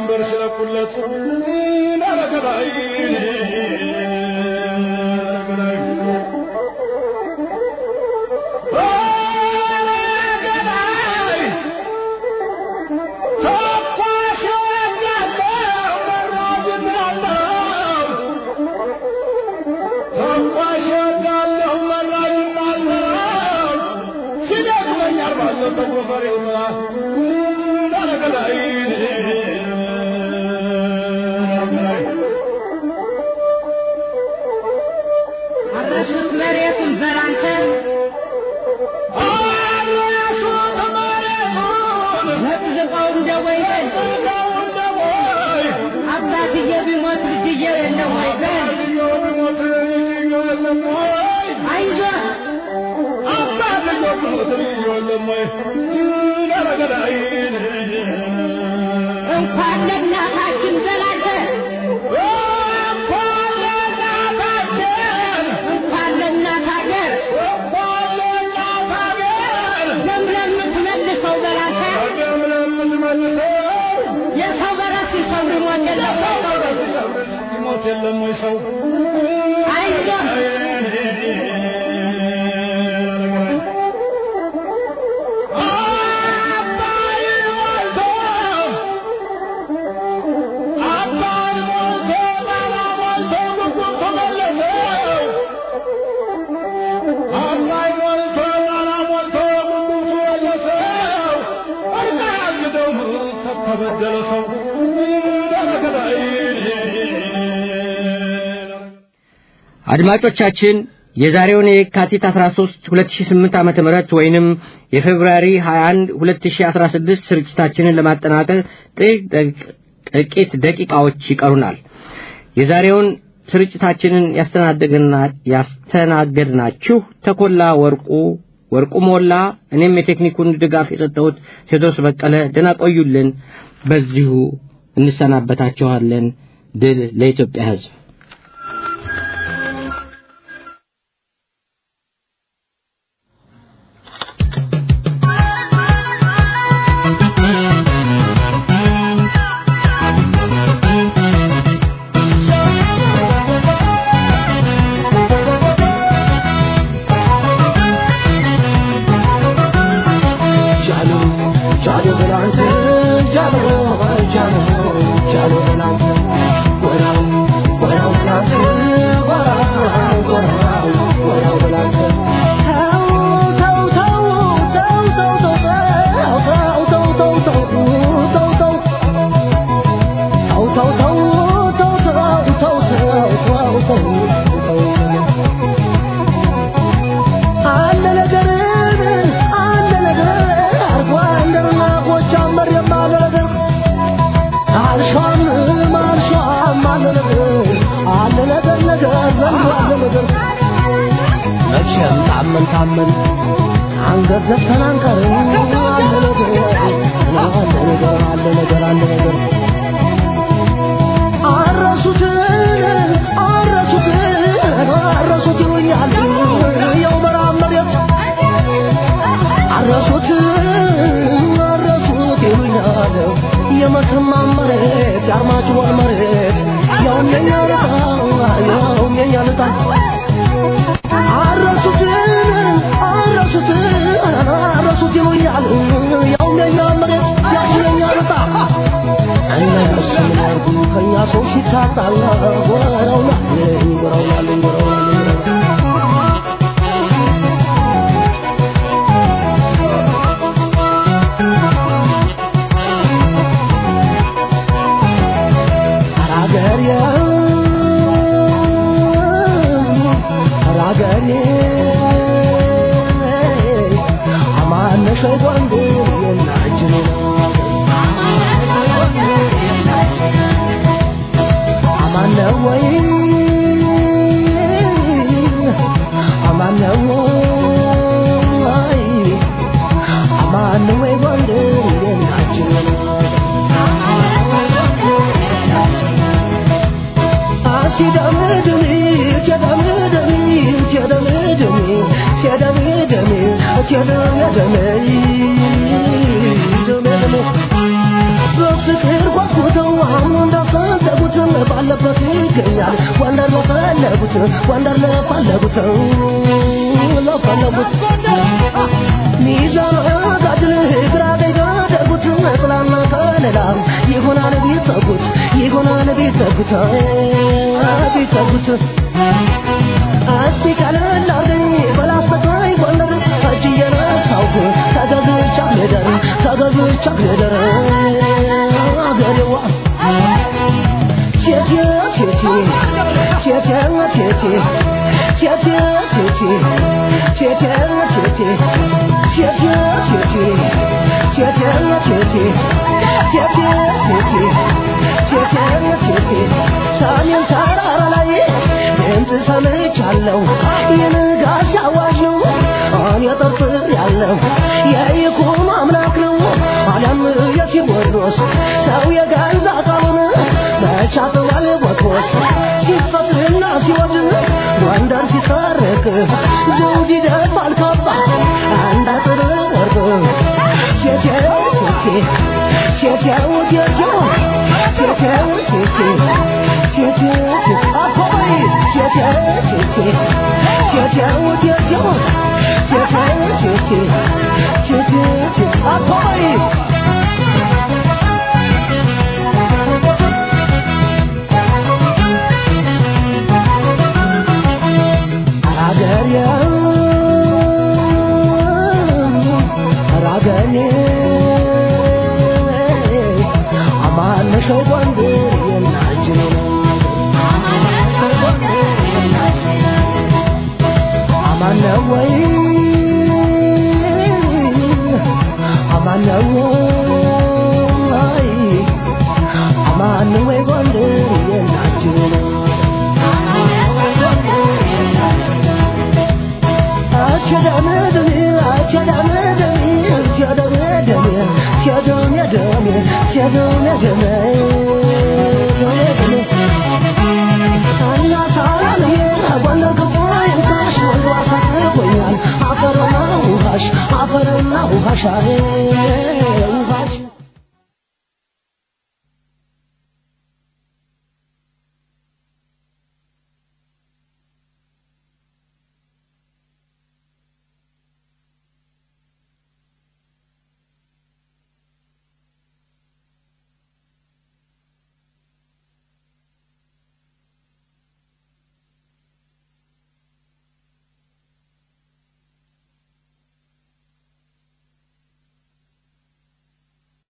መንበር ሲለቁለት ናረገላይ አረሱት መሬቱን በላንተ ዘቅዝቀው እንደ ወይፈን አባትዬ ቢሞት ልጅዬ የለም ወይፈን አይዞህ እንኳን ለእናታችን በላንተ እንኳን ለእናት ሀገር ለምለም የምትመልሰው በላንተ የሰው በራስ ሰው ሊሞት የለም ሞት የለም ወይ ሰው አይዞህ ተበደለ ሰው አድማጮቻችን የዛሬውን የካቲት 13 2008 ዓመተ ምህረት ወይንም የፌብሩዋሪ 21 2016 ስርጭታችንን ለማጠናቀቅ ጥቂት ጥቂት ደቂቃዎች ይቀሩናል። የዛሬውን ስርጭታችንን ያስተናገድና- ያስተናገድናችሁ ተኮላ ወርቁ ወርቁ ሞላ፣ እኔም የቴክኒኩን ድጋፍ የሰጠሁት ቴዎድሮስ በቀለ። ደህና ቆዩልን። በዚሁ እንሰናበታችኋለን። ድል ለኢትዮጵያ ሕዝብ። አለ ነገር አለ ነገር አርጓ እንደርና ጎጃመር የማለ ነገር አልሿም አልሿም አለ ነገር አለ ነገር ነገር ዘንድ አለ ነገር መቼም ታመን ታመን አንገት ዘግተን አንቀርም አለ ነገር አለ ነገር አለ ነገር አለ ነገር አረሱት አረሱት አረሱት ይሉኛል የው መራብ መሬት አረሱት አረሱት ይሉኛል የመተማ መሬት የአርማጭሆን መሬት ያውም የኛ ልጣ ያውም የኛ ልጣ አረሱት አረሱት አረሱት ይሉኛል ያውም የኛ መሬት ያውም የኛ ልጣ እነሱ ምን ያርጉ ከእኛ ሰው ሲታጣ ጎረው ናለኝ ጎረው ናለኝ ጎረው ናለኝ አራገሬ አራገሬ አማነሽ ወንድ የናጅኔ አማነ ወይ አማነ ወይ አማነ ወይ ወንድ የናጅኔ በፍቅር ጓጉተው ባለበት ይገኛል ጎንደር ለፈለጉት ጎንደር ለፈለጉት ለፈለጉት ሚዛን ጋድል ግራ ገደጉት ጥላና ከለላ ይሆናል ቢጠጉት ይሆናል ቢጠጉት ቢጠጉት እስቲ ቀለል አርገኝ በላስተቃኝ ጎንደር እጅ እየነሳውኩ ተገዝቻ ልደር ተገዝቻ ልደር አገሬዋ ቴቴ ቴቴ ቴቴ ቴቴ ቴቴ ቴቴ ቴቴ ቴቴ ቴቴ ቴቴ ቴቴ ቴቴ ቴቴ ቴቴ ቴቴ ቴቴ ሰሜን ተራራ ላይ ድምፅ ሰምቻለሁ የንጋት አዋጅ ነው እኔ ጠርጥር ያለው የይኩኖ አምላክ ነው አለም የቴዎድሮስ ሰው የገዛ ቃሉን መቻጥዋል ቦትሮስ ሲፈቅርና ሲወድ ጎንደር ሲታረቅ ዘውድ ይደፋል ካባ አንድ አጥር ወርቅ ቴቴው ቴቴ ቴቴው ቴቴው ቴቴው ቴቴ ቴቴው ቴቴ አኮይ ቴቴው ቴቴ ቴቴው ቴቴው ቴቴው ቴቴ ቴቴው ቴቴ አኮይ አገሬ አገሬ አማነሸው ጎንደር የናችን አማነው ወይ አማነው ወይ አማነው ወይ ጎንደር የናችን አፈርና ውሃሽ